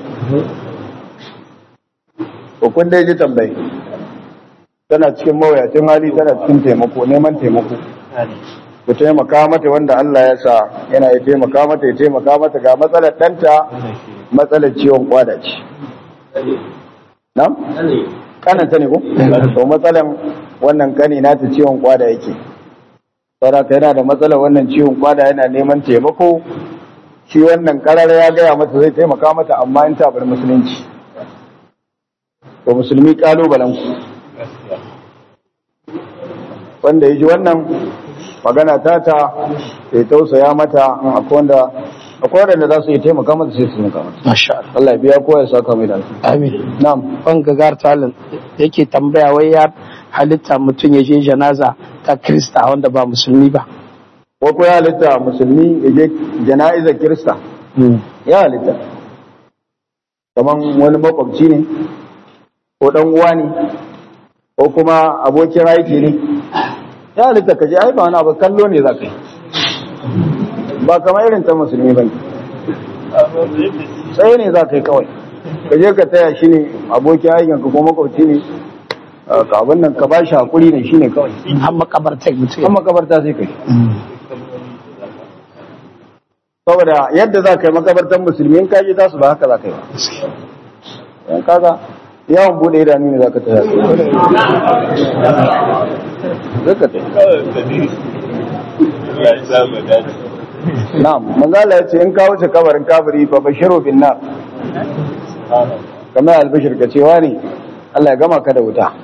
ko kun dai ji tambaya tana cikin mawuyacin hali tana cikin taimako neman taimako ku taimaka mata wanda Allah ya sa yana ya taimaka mata ya taimaka mata ga matsalar ɗanta matsalar ciwon kwada ce na? kananta ne ko? to matsalan wannan kani na ta ciwon kwada yake saboda yana da matsalar wannan ciwon kwada yana neman taimako shi wannan karara ya gaya mata zai taimaka mata amma in ta bar musulunci to musulmi kalubalen ku wanda ya ji wannan magana ta ta ya tausaya mata akwai wanda akwai wanda za su yi taimaka mata sai su taimaka mata masha Allah Allah ya biya kowa ya saka mai da alheri. amin na'am ban gagar talin yake tambaya wai ya halitta mutum ya je janaza ta krista wanda ba musulmi ba ko ko ya halitta musulmi ya je jana'izar kirista ya halitta kaman wani makwabci ne ko dan uwa ne ko kuma abokin aiki ne ya halitta ka je ai ba wani abu kallo ne za ka yi ba kamar irin ta musulmi ba ne sai ne za ka yi kawai ka je ka taya shi ne abokin aikin ka ko makwabci ne ka abin nan ka ba shi hakuri ne shi ne kawai har makabartar mutum an makabarta sai ka yi saboda yadda za ka yi makabartar musulmi in kaji za su ba haka za ka yi ba yan kaga yawon bude idanu ne za ka taya su zai ka taya na'am manzala ya ce in ka wuce kabarin kabari fa bashiru bin nar kamar albashir ka cewa ne Allah ya gama ka da wuta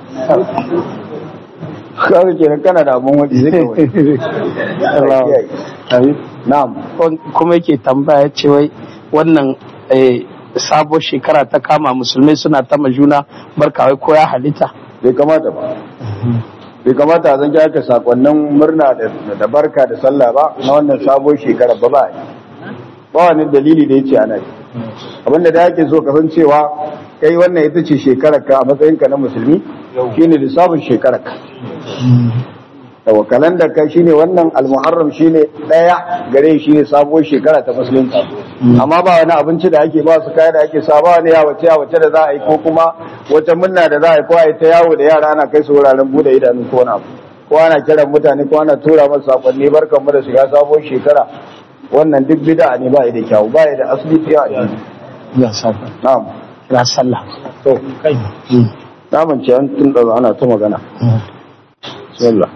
kawai kenan kana da abun waje zai kawai Allah ya kiyaye. na'am kuma yake tambaya ce wai wannan eh, sabon shekara ta kama musulmai suna ta juna barka wai ko ya halitta bai kamata ba bai kamata a zan aka sakonnin murna da da barka da sallah ba na wannan sabon shekara ba ba ba wani dalili da yace ana yi abinda da yake so ka san cewa kai wannan ita ce shekarar ka a matsayinka na musulmi shine lissafin shekarar ka yawa kalandar ka shine wannan almuharram shine daya gare shi ne sabuwar shekara ta musulunci amma ba wani abinci da ake ba su kaya da ake sa ba wani yawace yawace da za a yi ko kuma wata munna da za a yi ko a yi ta yawo da yara ana kai su wuraren bude idanu ko wani abu ko ana kiran mutane ko ana tura masu sakonni barkan mu da shiga sabuwar shekara wannan duk bid'a ne ba ya da kyau ba ya da asali fiye a yanzu ya saba na'am ya sallah to naman ce an tun da ana ta magana bismillah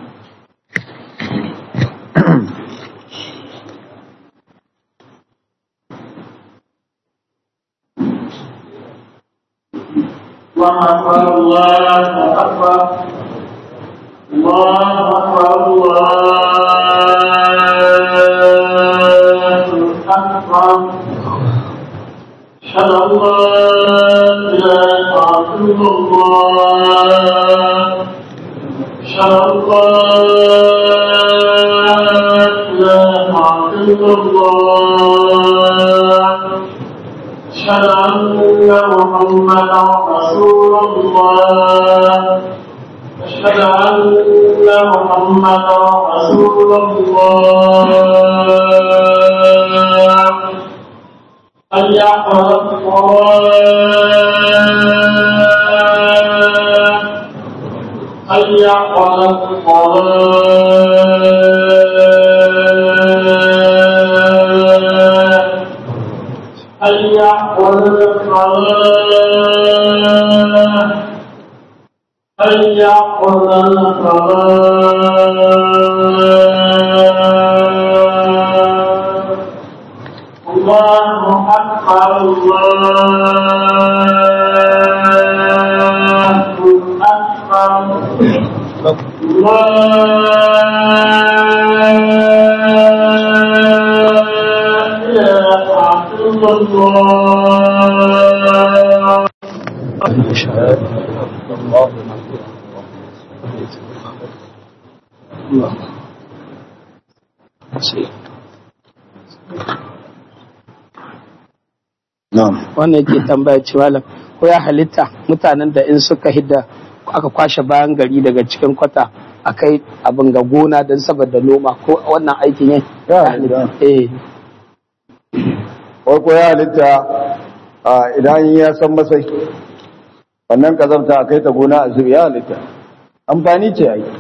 الله أكبر الله أكبر الله أكبر الله أكبر أشهد أن لا إله إلا الله أشهد أن لا إله إلا الله أشهد أن محمدا رسول الله أشهد أن محمدا رسول الله حي على الصلاة حي على الصلاة حي على الصلاة حي على الصلاة الله أكبر الله أكبر لا إله إلا الله na'am wannan yake tambaya ce malam ko ya halitta mutanen da in suka hidda aka kwashe bayan gari daga cikin kwata a kai abin ga gona don saboda noma ko wannan aikin yin Ya halitta. eh farko ya halitta a idan ya san masai wannan kazamta a kai ta gona a zubi ya halitta amfani ce a yi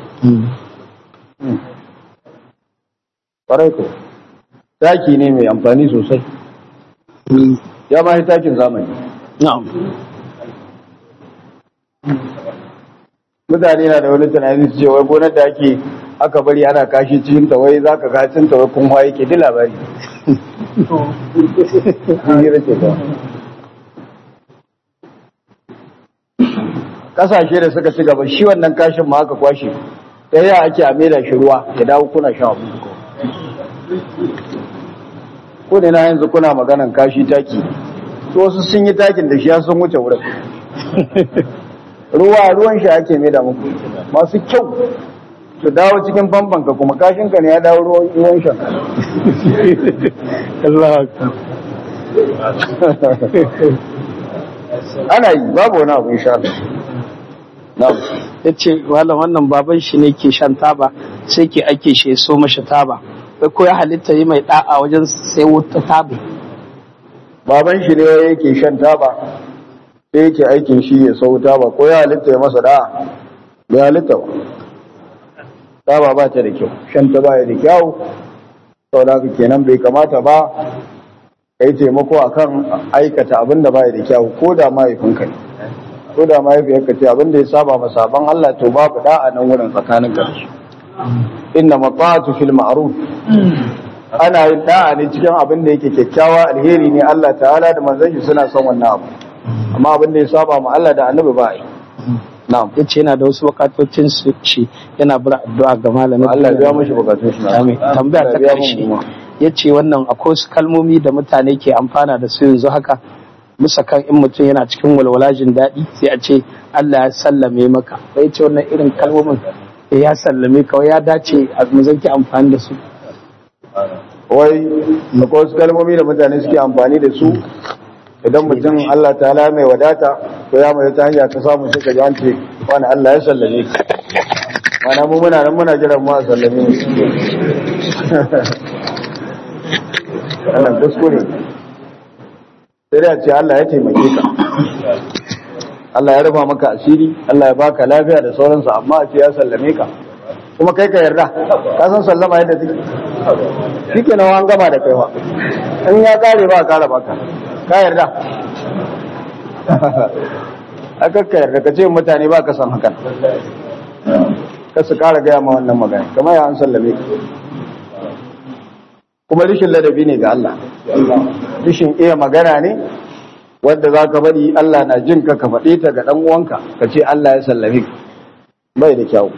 ƙwarai ko taki ne mai amfani sosai ya ma yi takin zamani na'am mutane na da wani tunani su ce wai gonar da ake aka bari ana kashi cikin ta wai zaka ga cikin ta wai kun haye ke di labari hira ce ta kasashe da suka ci gaba shi wannan kashin ma aka kwashe ɗaya ake a maida shi ruwa ya dawo kuna shan abu ko ne na yanzu kuna maganan kashi taki to wasu sun yi takin da shi ya sun wuce wurin ruwa ruwan shi ake maida muku masu kyau su dawo cikin famfanka kuma kashinka ne ya dawo ruwan ruwan shan Allah ana yi babu wani abu insha Allah na'am ya ce malam wannan baban shi ne ke shan taba sai ke ake shi ya so mashi taba sai ko ya halitta yi mai da'a wajen sai wuta taba baban shi ne yake shan taba sai yake aikin shi ya sau taba ko ya halitta ya masa da'a bai halitta ba taba ba ta da kyau shan ta ba ya da kyau saboda haka kenan bai kamata ba ka yi taimako akan aikata abin da ba ya da kyau ko da mahaifinka ne ko da mahaifiyarka ce abin da ya saba ma sabon Allah to babu da'a nan wurin tsakanin ka da shi inna mata'atu fil ma'ruf ana yin da'a ne cikin abin da yake kyakkyawa alheri ne Allah ta'ala da manzon shi suna son wannan abu amma abin da ya saba ma Allah da annabi ba yi na'am ya ce yana da wasu bukatocin su ce yana bura addu'a ga malamin Allah ya biya mashi bukatun shi Amin. tambaya ta Allah ya biya karshe mu kuma. ya ce wannan akwai wasu kalmomi da mutane ke amfana da su yanzu haka musa kan in mutum yana cikin walwala jin daɗi sai a ce Allah ya sallame maka sai ce wannan irin kalmomin eh, ya sallame ka wai ya dace a mu zanki amfani da su wai akwai wasu kalmomi da mutane suke amfani da su idan mutum Allah ta'ala mai wadata ko ya mai ta hanya ta samu suka ji an ce wani Allah ya sallame ka mana mu muna nan muna jiran mu a sallame mu wannan kuskure sai da ce Allah ya taimake ka Allah ya rufa maka asiri Allah ya baka lafiya da sauransu amma a ce ya sallame ka kuma kai ka yarda ka san sallama yadda take shike nan an gama da kaiwa in ya kare ba kara baka ka yarda aka ka yarda ka ce mutane ba ka san hakan ka su kara gaya ma wannan magana kamar ya an sallame ka kuma rishin ladabi ne ga Allah rishin iya magana ne wanda za ka bari Allah na jin ka ka faɗe ta ga ɗan uwanka ka ce Allah ya sallame ka bai da kyau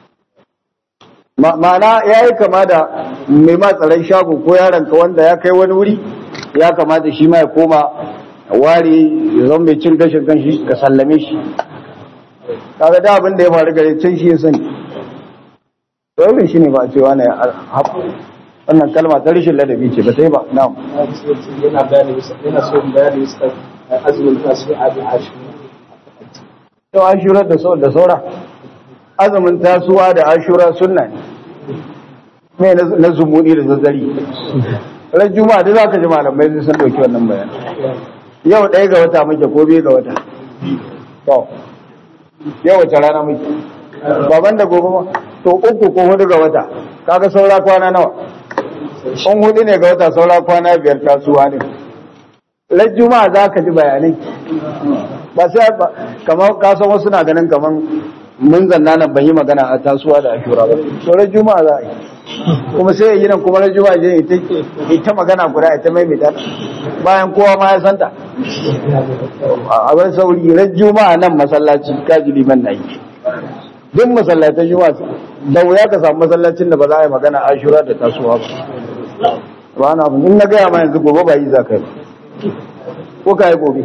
ma'ana ya yi kama da mai matsalan shago ko yaronka wanda ya kai wani wuri ya kamata shi ma ya koma ware ya zama mai cin gashin kanshi ka sallame shi kaga da abin da ya faru gare can shi ya sani to irin shi ne ba a ce wani wannan kalma ta rashin ladabi ce ba ta yi ba na'am yana bayani yana so bayani azumin tasu'a da ashura to ashura da sau da saura azumin tasuwa da ashura sunna ne mai na zumuni da zazzari ran juma'a da zaka ji malamai sai sun dauki wannan bayani yau ɗaya ga wata muke ko biyu ga wata to yau wace rana muke baban da gobe ma to uku ko hudu ga wata kaga saura kwana nawa in hudu ne ga wata saura kwana biyar tasuwa ne ran juma'a za ka ji bayanai ba sai kamar kasan wasu na ganin kamar mun zanna nan ban yi magana a tasuwa da ashura ba sauran juma'a za a yi kuma sai yi nan kuma na juma'a je ita ita magana guda ita mai mita bayan kowa ma ya santa a bar sauri ran juma'a nan masallaci kaji liman na yi duk masallatan juma'a da wuya ka samu masallacin da ba za a yi magana ashura da tasuwa ba ba na in na gaya ma yanzu gobe ba yi za ka yi ko ka yi gobe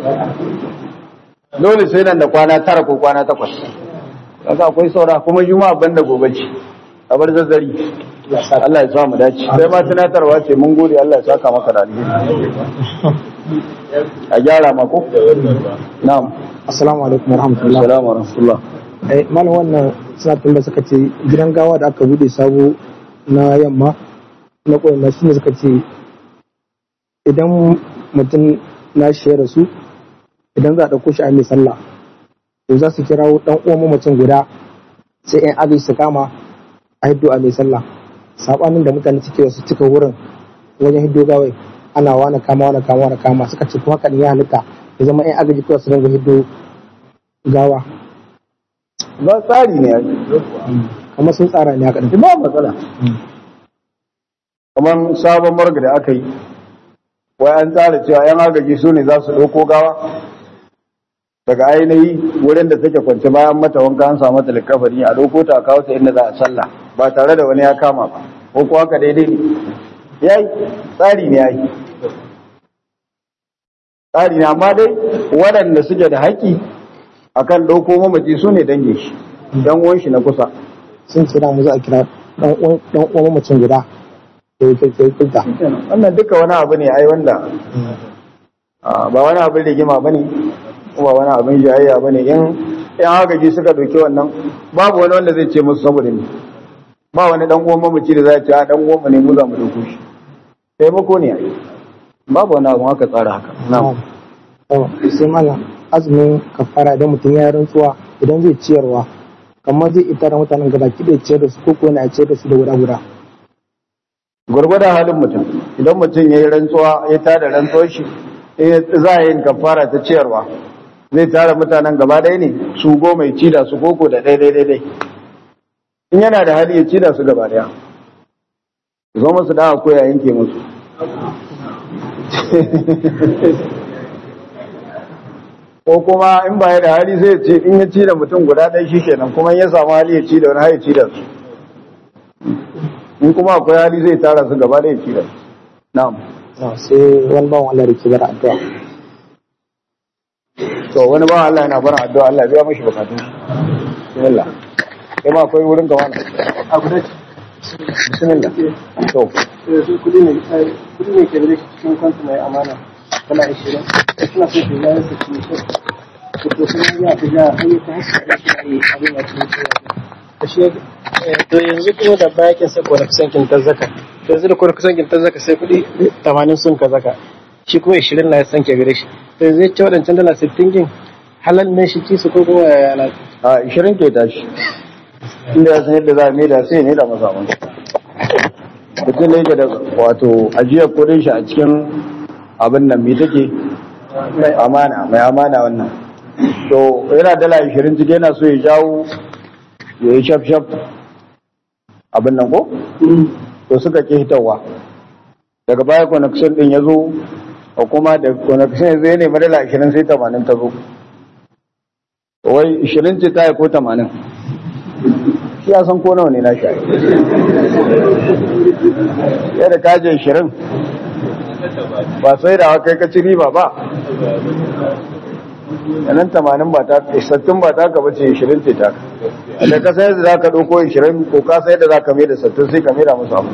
dole sai nan da kwana tara ko kwana takwas kaga akwai saura kuma juma'a banda gobe ce a bar zazzari Allah ya sa mu dace sai ma tunatarwa ce mun gode Allah ya saka maka da alheri a gyara mako na'am Assalamu alaikum warahmatullahi assalamu wa rahmatullah eh malam wannan satin da suka ce gidan gawa da aka bude sabo na yamma na koyar shi ne suka ce idan mutum na shi ya rasu idan za a ɗauko shi a mai sallah to za su kirawo ɗan uwan mamacin guda sai yan agaji su kama a hiddo a mai sallah sabanin da mutane suke wasu cika wurin wajen hiddo gawai ana wani kama wani kama wani kama suka ce kuma haka ya halitta ya zama yan agaji kawai su dinga hiddo gawa ba tsari ne ai kamar sun tsara ne haka ba matsala kamar sabon marga da aka yi wai an tsara cewa yan agaji su ne za su ɗauko gawa daga ainihi wurin da take kwance bayan mata wanka an samu ta likafari a ɗauko ta a kawo ta inda za a sallah ba tare da wani ya kama ba ko kuwa haka daidai ne yayi tsari ne yayi tsari ne amma dai waɗanda suke da haƙƙi akan ɗauko mamaci su ne dangin shi dan uwan shi na kusa sun ce da mu za a kira dan uwan dan uwan mamacin guda da ya kai kulta wannan duka wani abu ne ai wanda ah, ba wani abin rigima ba ne ba wani abin jayayya ba ne in yan agaji suka doki wannan babu wani wanda zai ce musu saboda ne ba wani dan uwan mamaci da za a ce a dan uwan mu ne mu za mu dauko shi taimako ne ai babu wani abu haka tsara haka na'am sai malam azumin kafara idan mutum ya yi rantsuwa idan zai ciyarwa kamar zai ita da mutanen gaba ki da ciyar da su ko kuwa na ciyar da su da guda guda gwargwadon halin mutum idan mutum ya yi rantsuwa ya tada rantsuwar shi eh, za a yi kafara ta ciyarwa zai tara mutanen gaba ɗaya ne su goma ya ci da su koko da ɗaya ɗaya ɗaya in yana da hali ya ci da su gaba ɗaya zo musu da ko ya yanke musu ko kuma in ba ya da hali sai ya ce in ya ci da mutum guda ɗaya shi kenan kuma in ya samu hali ya ci da wani har ya ci da su in kuma akwai hali zai tara su gaba da ya ci da su na'am Na, sai wani bawan Allah da ke bar addu'a to wani ba Allah yana bara addu'a Allah ya biya mashi bukatun bismillah kai ma akwai wurin ka wani a guda bismillah to kudi ne kudi ne ke da cikin kwanta mai amana kala 20 suna so su yi su ci su to sun ya ta ja hanyar ta haska da shi ne abin da ke shi to yanzu kuma da bayakin sai kone kusan kin zaka to yanzu da kone kusan kin zaka sai kudi 80 sun ka zaka shi kuma 20 na ya sanke gare shi to yanzu ya ce waɗancan dala 60 kin halal ne shi ci su ko kuma ya yana a 20 ke tashi inda ya san yadda za a maida sai ne da mazaman mutum da yake da wato ajiyar kudin shi a cikin abin nan mai take mai amana mai amana wannan to yana dala 20 cike yana so ya jawo ya yi shaf shaf abin nan ko to suka ke hitarwa daga baya connection din ya zo ko kuma da connection zai nemi dala 20 sai 80 ta zo wai 20 ce ta yi ko 80 shi ya san ko nawa ne na shi yadda kaje 20 ba sai da kai ka ci riba ba yanan 80 ba ta 60 ba ta ka bace 20 ce ta ka da ka sai da za ka ɗauko 20 ko ka sai da za ka mai da 60 sai ka mai da musu abu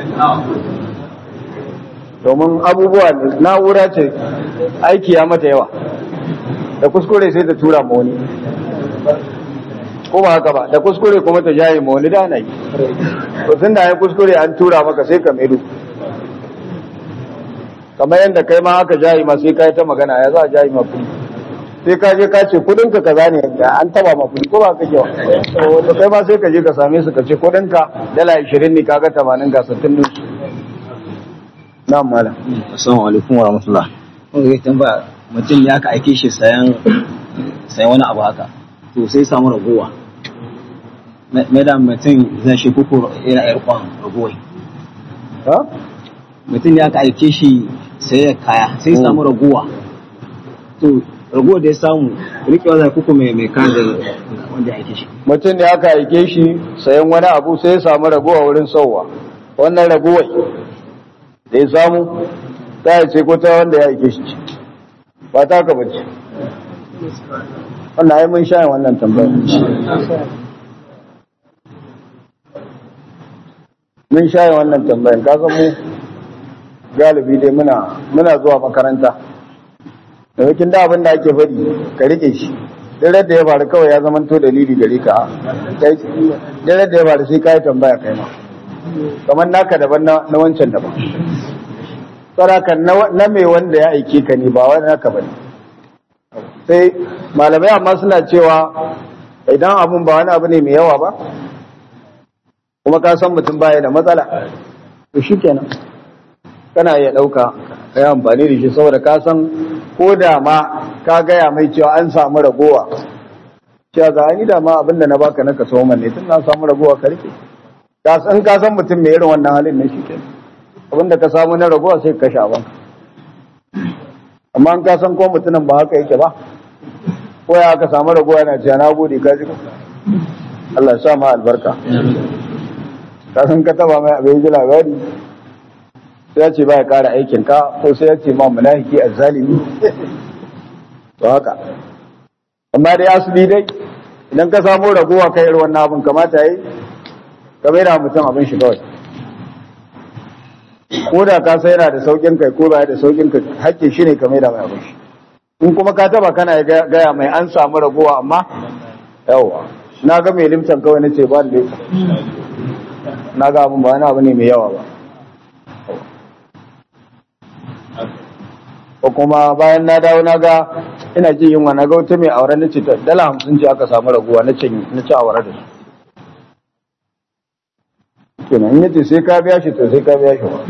domin abubuwa ne na'ura ce aiki ya mata yawa da kuskure sai ta tura ma wani ko ba haka ba da kuskure kuma ta jaye ma wani da na yi to tun da ya kuskure an tura maka sai ka maido kamar yadda kai ma aka jaye ma sai kai ta magana ya za a jaye ma kuɗi sai ka je ka ce kudin ka kaza ne an taba ma kuɗi ko ba ka kewa to kai ma sai ka je ka same su ka ce kudin ka dala 20 ne kaga 80 ga 60 din su na'am malam Assalamu alaikum wa rahmatullah. Kun ga tambaya mutum ne aka aike shi sayan sayan wani abu haka. To sai samu ragowa. Me da mutum zai shi kuku yana yar kwan ragowai. ha Mutum ne aka aike shi sai da kaya sai samu ragowa. To ragowar da ya samu rikewa zai kuku mai mai kan da wanda ya aike shi. mutum ne aka aike shi sayan wani abu sai ya samu ragowa wurin sauwa wannan ragowai da ya samu ta ya ce ko ta wanda ya aike shi ce ba ta ka bace wannan ai mun sha wannan tambayar mun sha wannan tambayar ka san mu galibi dai muna muna zuwa makaranta da wakin da abin da ake faɗi ka rike shi dare da ya faru kawai ya zama to dalili gare ka dare da ya faru sai ka yi tambaya kai ma kamar naka daban na na wancan daban saraka na mai wanda ya aike ka ne ba wani naka bane sai malamai amma suna cewa idan abun ba wani abu ne mai yawa ba kuma ka san mutum baya da matsala to shikenan kana iya ɗauka ka yi amfani da shi saboda ka san ko da ma ka gaya mai cewa an samu ragowa cewa ga ni da ma abinda na baka na kaso man ne tun na samu ragowa ka rike ka san ka san mutum mai irin wannan halin ne shi ke abinda ka samu na ragowa sai ka sha banka amma an ka san ko mutumin ba haka yake ba ko ya aka samu ragowa yana cewa na gode ka ji ko Allah ya sa ma albarka ka san ka taba mai abin ji labari sai ya ce ba ya kara aikin ka ko sai ya ce ma munafiki azzalimi to haka amma dai asali dai idan ka samu ragowa kai irin wannan abin kamata yi ka bai da mutum abin shi kawai ko da ka sai yana da saukin kai ko ba da saukin kai hakkin shi ne ka mai da mai abin shi in kuma ka taba kana gaya mai an samu ragowa amma yawa na ga mai limtan kawai na ce ba da na ga abin ba wani abu ne mai yawa ba ko kuma bayan na dawo na ga ina jin yunwa na ga wata mai aure na ce dala hamsin ce aka samu raguwa na ce na ci aure da su kenan in yace sai ka biya shi to sai ka biya shi ba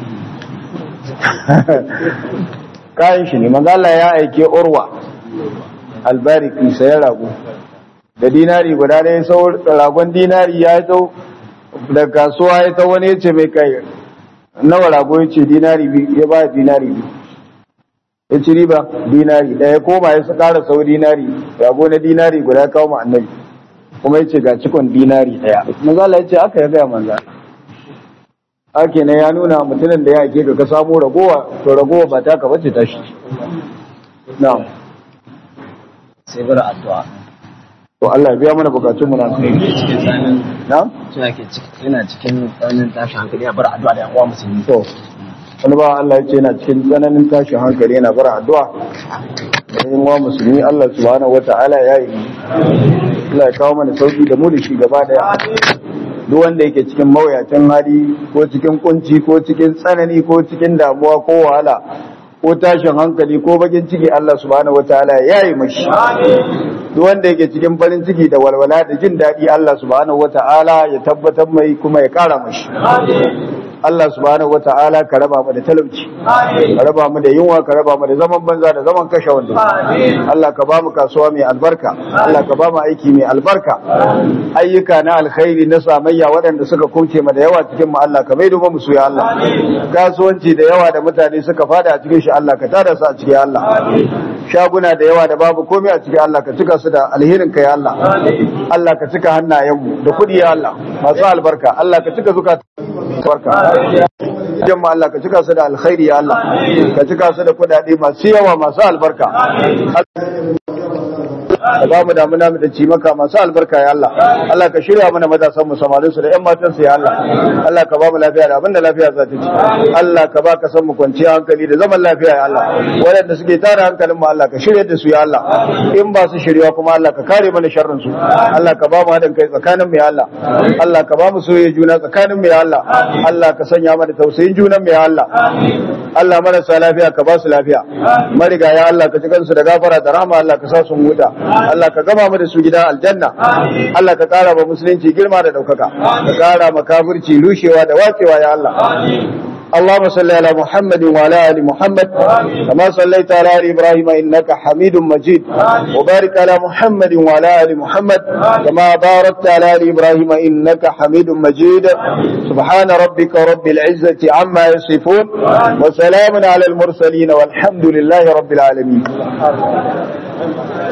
kayan shi ne manzo Allah ya aike Urwa albariki sai rago da dinari guda ne sau ragon dinari ya tau da kasuwa ya tau wani yace mai kai nawa rago yace dinari biyu ya ba dinari biyu ya ci riba dinari ɗaya koma ya ƙara sau dinari rago na dinari guda kawo ma annabi kuma ya ce ga cikon dinari ɗaya manzala ya ce aka ya gaya manza ake na ya nuna mutumin da ya ake ka samu ragowa to ragowa ba ta ka bace tashi na'am sai bar addu'a to Allah ya biya mana bukatun mu na cikin tsanin na'am suna ke yana cikin tsanin tashin hankali ya bar addu'a da yan uwa musulmi to wani ba Allah ya ce yana cikin tsananin tashin hankali yana bar addu'a da yin wa musulmi Allah subhanahu wata'ala ya yi Allah ya kawo mana sauki da mu da shi gaba daya duk wanda yake cikin mawuyacin hali ko cikin kunci ko cikin tsanani ko cikin damuwa ko wahala ko tashin hankali ko bakin ciki Allah subhanahu wataala ya yi mashi duk wanda yake cikin farin ciki da walwala da jin daɗi Allah subhanahu wataala ya tabbatar mai kuma ya ƙara mashi Allah subhanahu wata'ala ka raba mu da talauci ka raba mu da yunwa ka raba mu da zaman banza da zaman kashe wanda Allah ka ba mu kasuwa mai albarka Allah ka ba mu aiki mai albarka ayyuka na alkhairi na samayya waɗanda suka kunce mu da yawa cikin mu Allah ka maido mu su ya Allah kasuwanci da yawa da mutane suka fada a cikin shi Allah ka tada su a cikin Allah shaguna da yawa da babu komai a cikin Allah ka cika su da alherin ka ya Allah Allah ka cika hannayen mu da kudi ya Allah masu albarka Allah ka cika zukata barka jama'a Allah ka cika su da alkhairi ya Allah ka cika su da kudade masu yawa masu albarka ka ba mu damuna mu da ci maka masu albarka ya Allah Allah ka shirya mana matasan mu samarin su da ƴan matan su ya Allah Allah ka ba mu lafiya da abinda lafiya za ta ci Allah ka ba ka san mu kwanciya hankali da zaman lafiya ya Allah waɗanda suke tara hankalin mu Allah ka shirya da su ya Allah in ba su shirya kuma Allah ka kare mana sharrin su Allah ka ba mu haɗin kai tsakanin mu ya Allah Allah ka ba mu soyayya juna tsakanin mu ya Allah Allah ka sanya mana tausayin junan mu ya Allah Allah marasa lafiya ka ba su lafiya mariga ya Allah ka ci kansu da gafara da rahama Allah ka sa su huta Allah ka gama mu da su gidan aljanna Allah ka kara ba musulunci girma da daukaka ka kara ma kafirci rushewa da wacewa ya Allah اللهم صل على محمد وعلى ال محمد كما صليت على ال ابراهيم انك حميد مجيد وبارك على محمد وعلى ال محمد كما باركت على ال ابراهيم انك حميد مجيد سبحان ربك رب العزه عما يصفون وسلام على المرسلين والحمد لله رب العالمين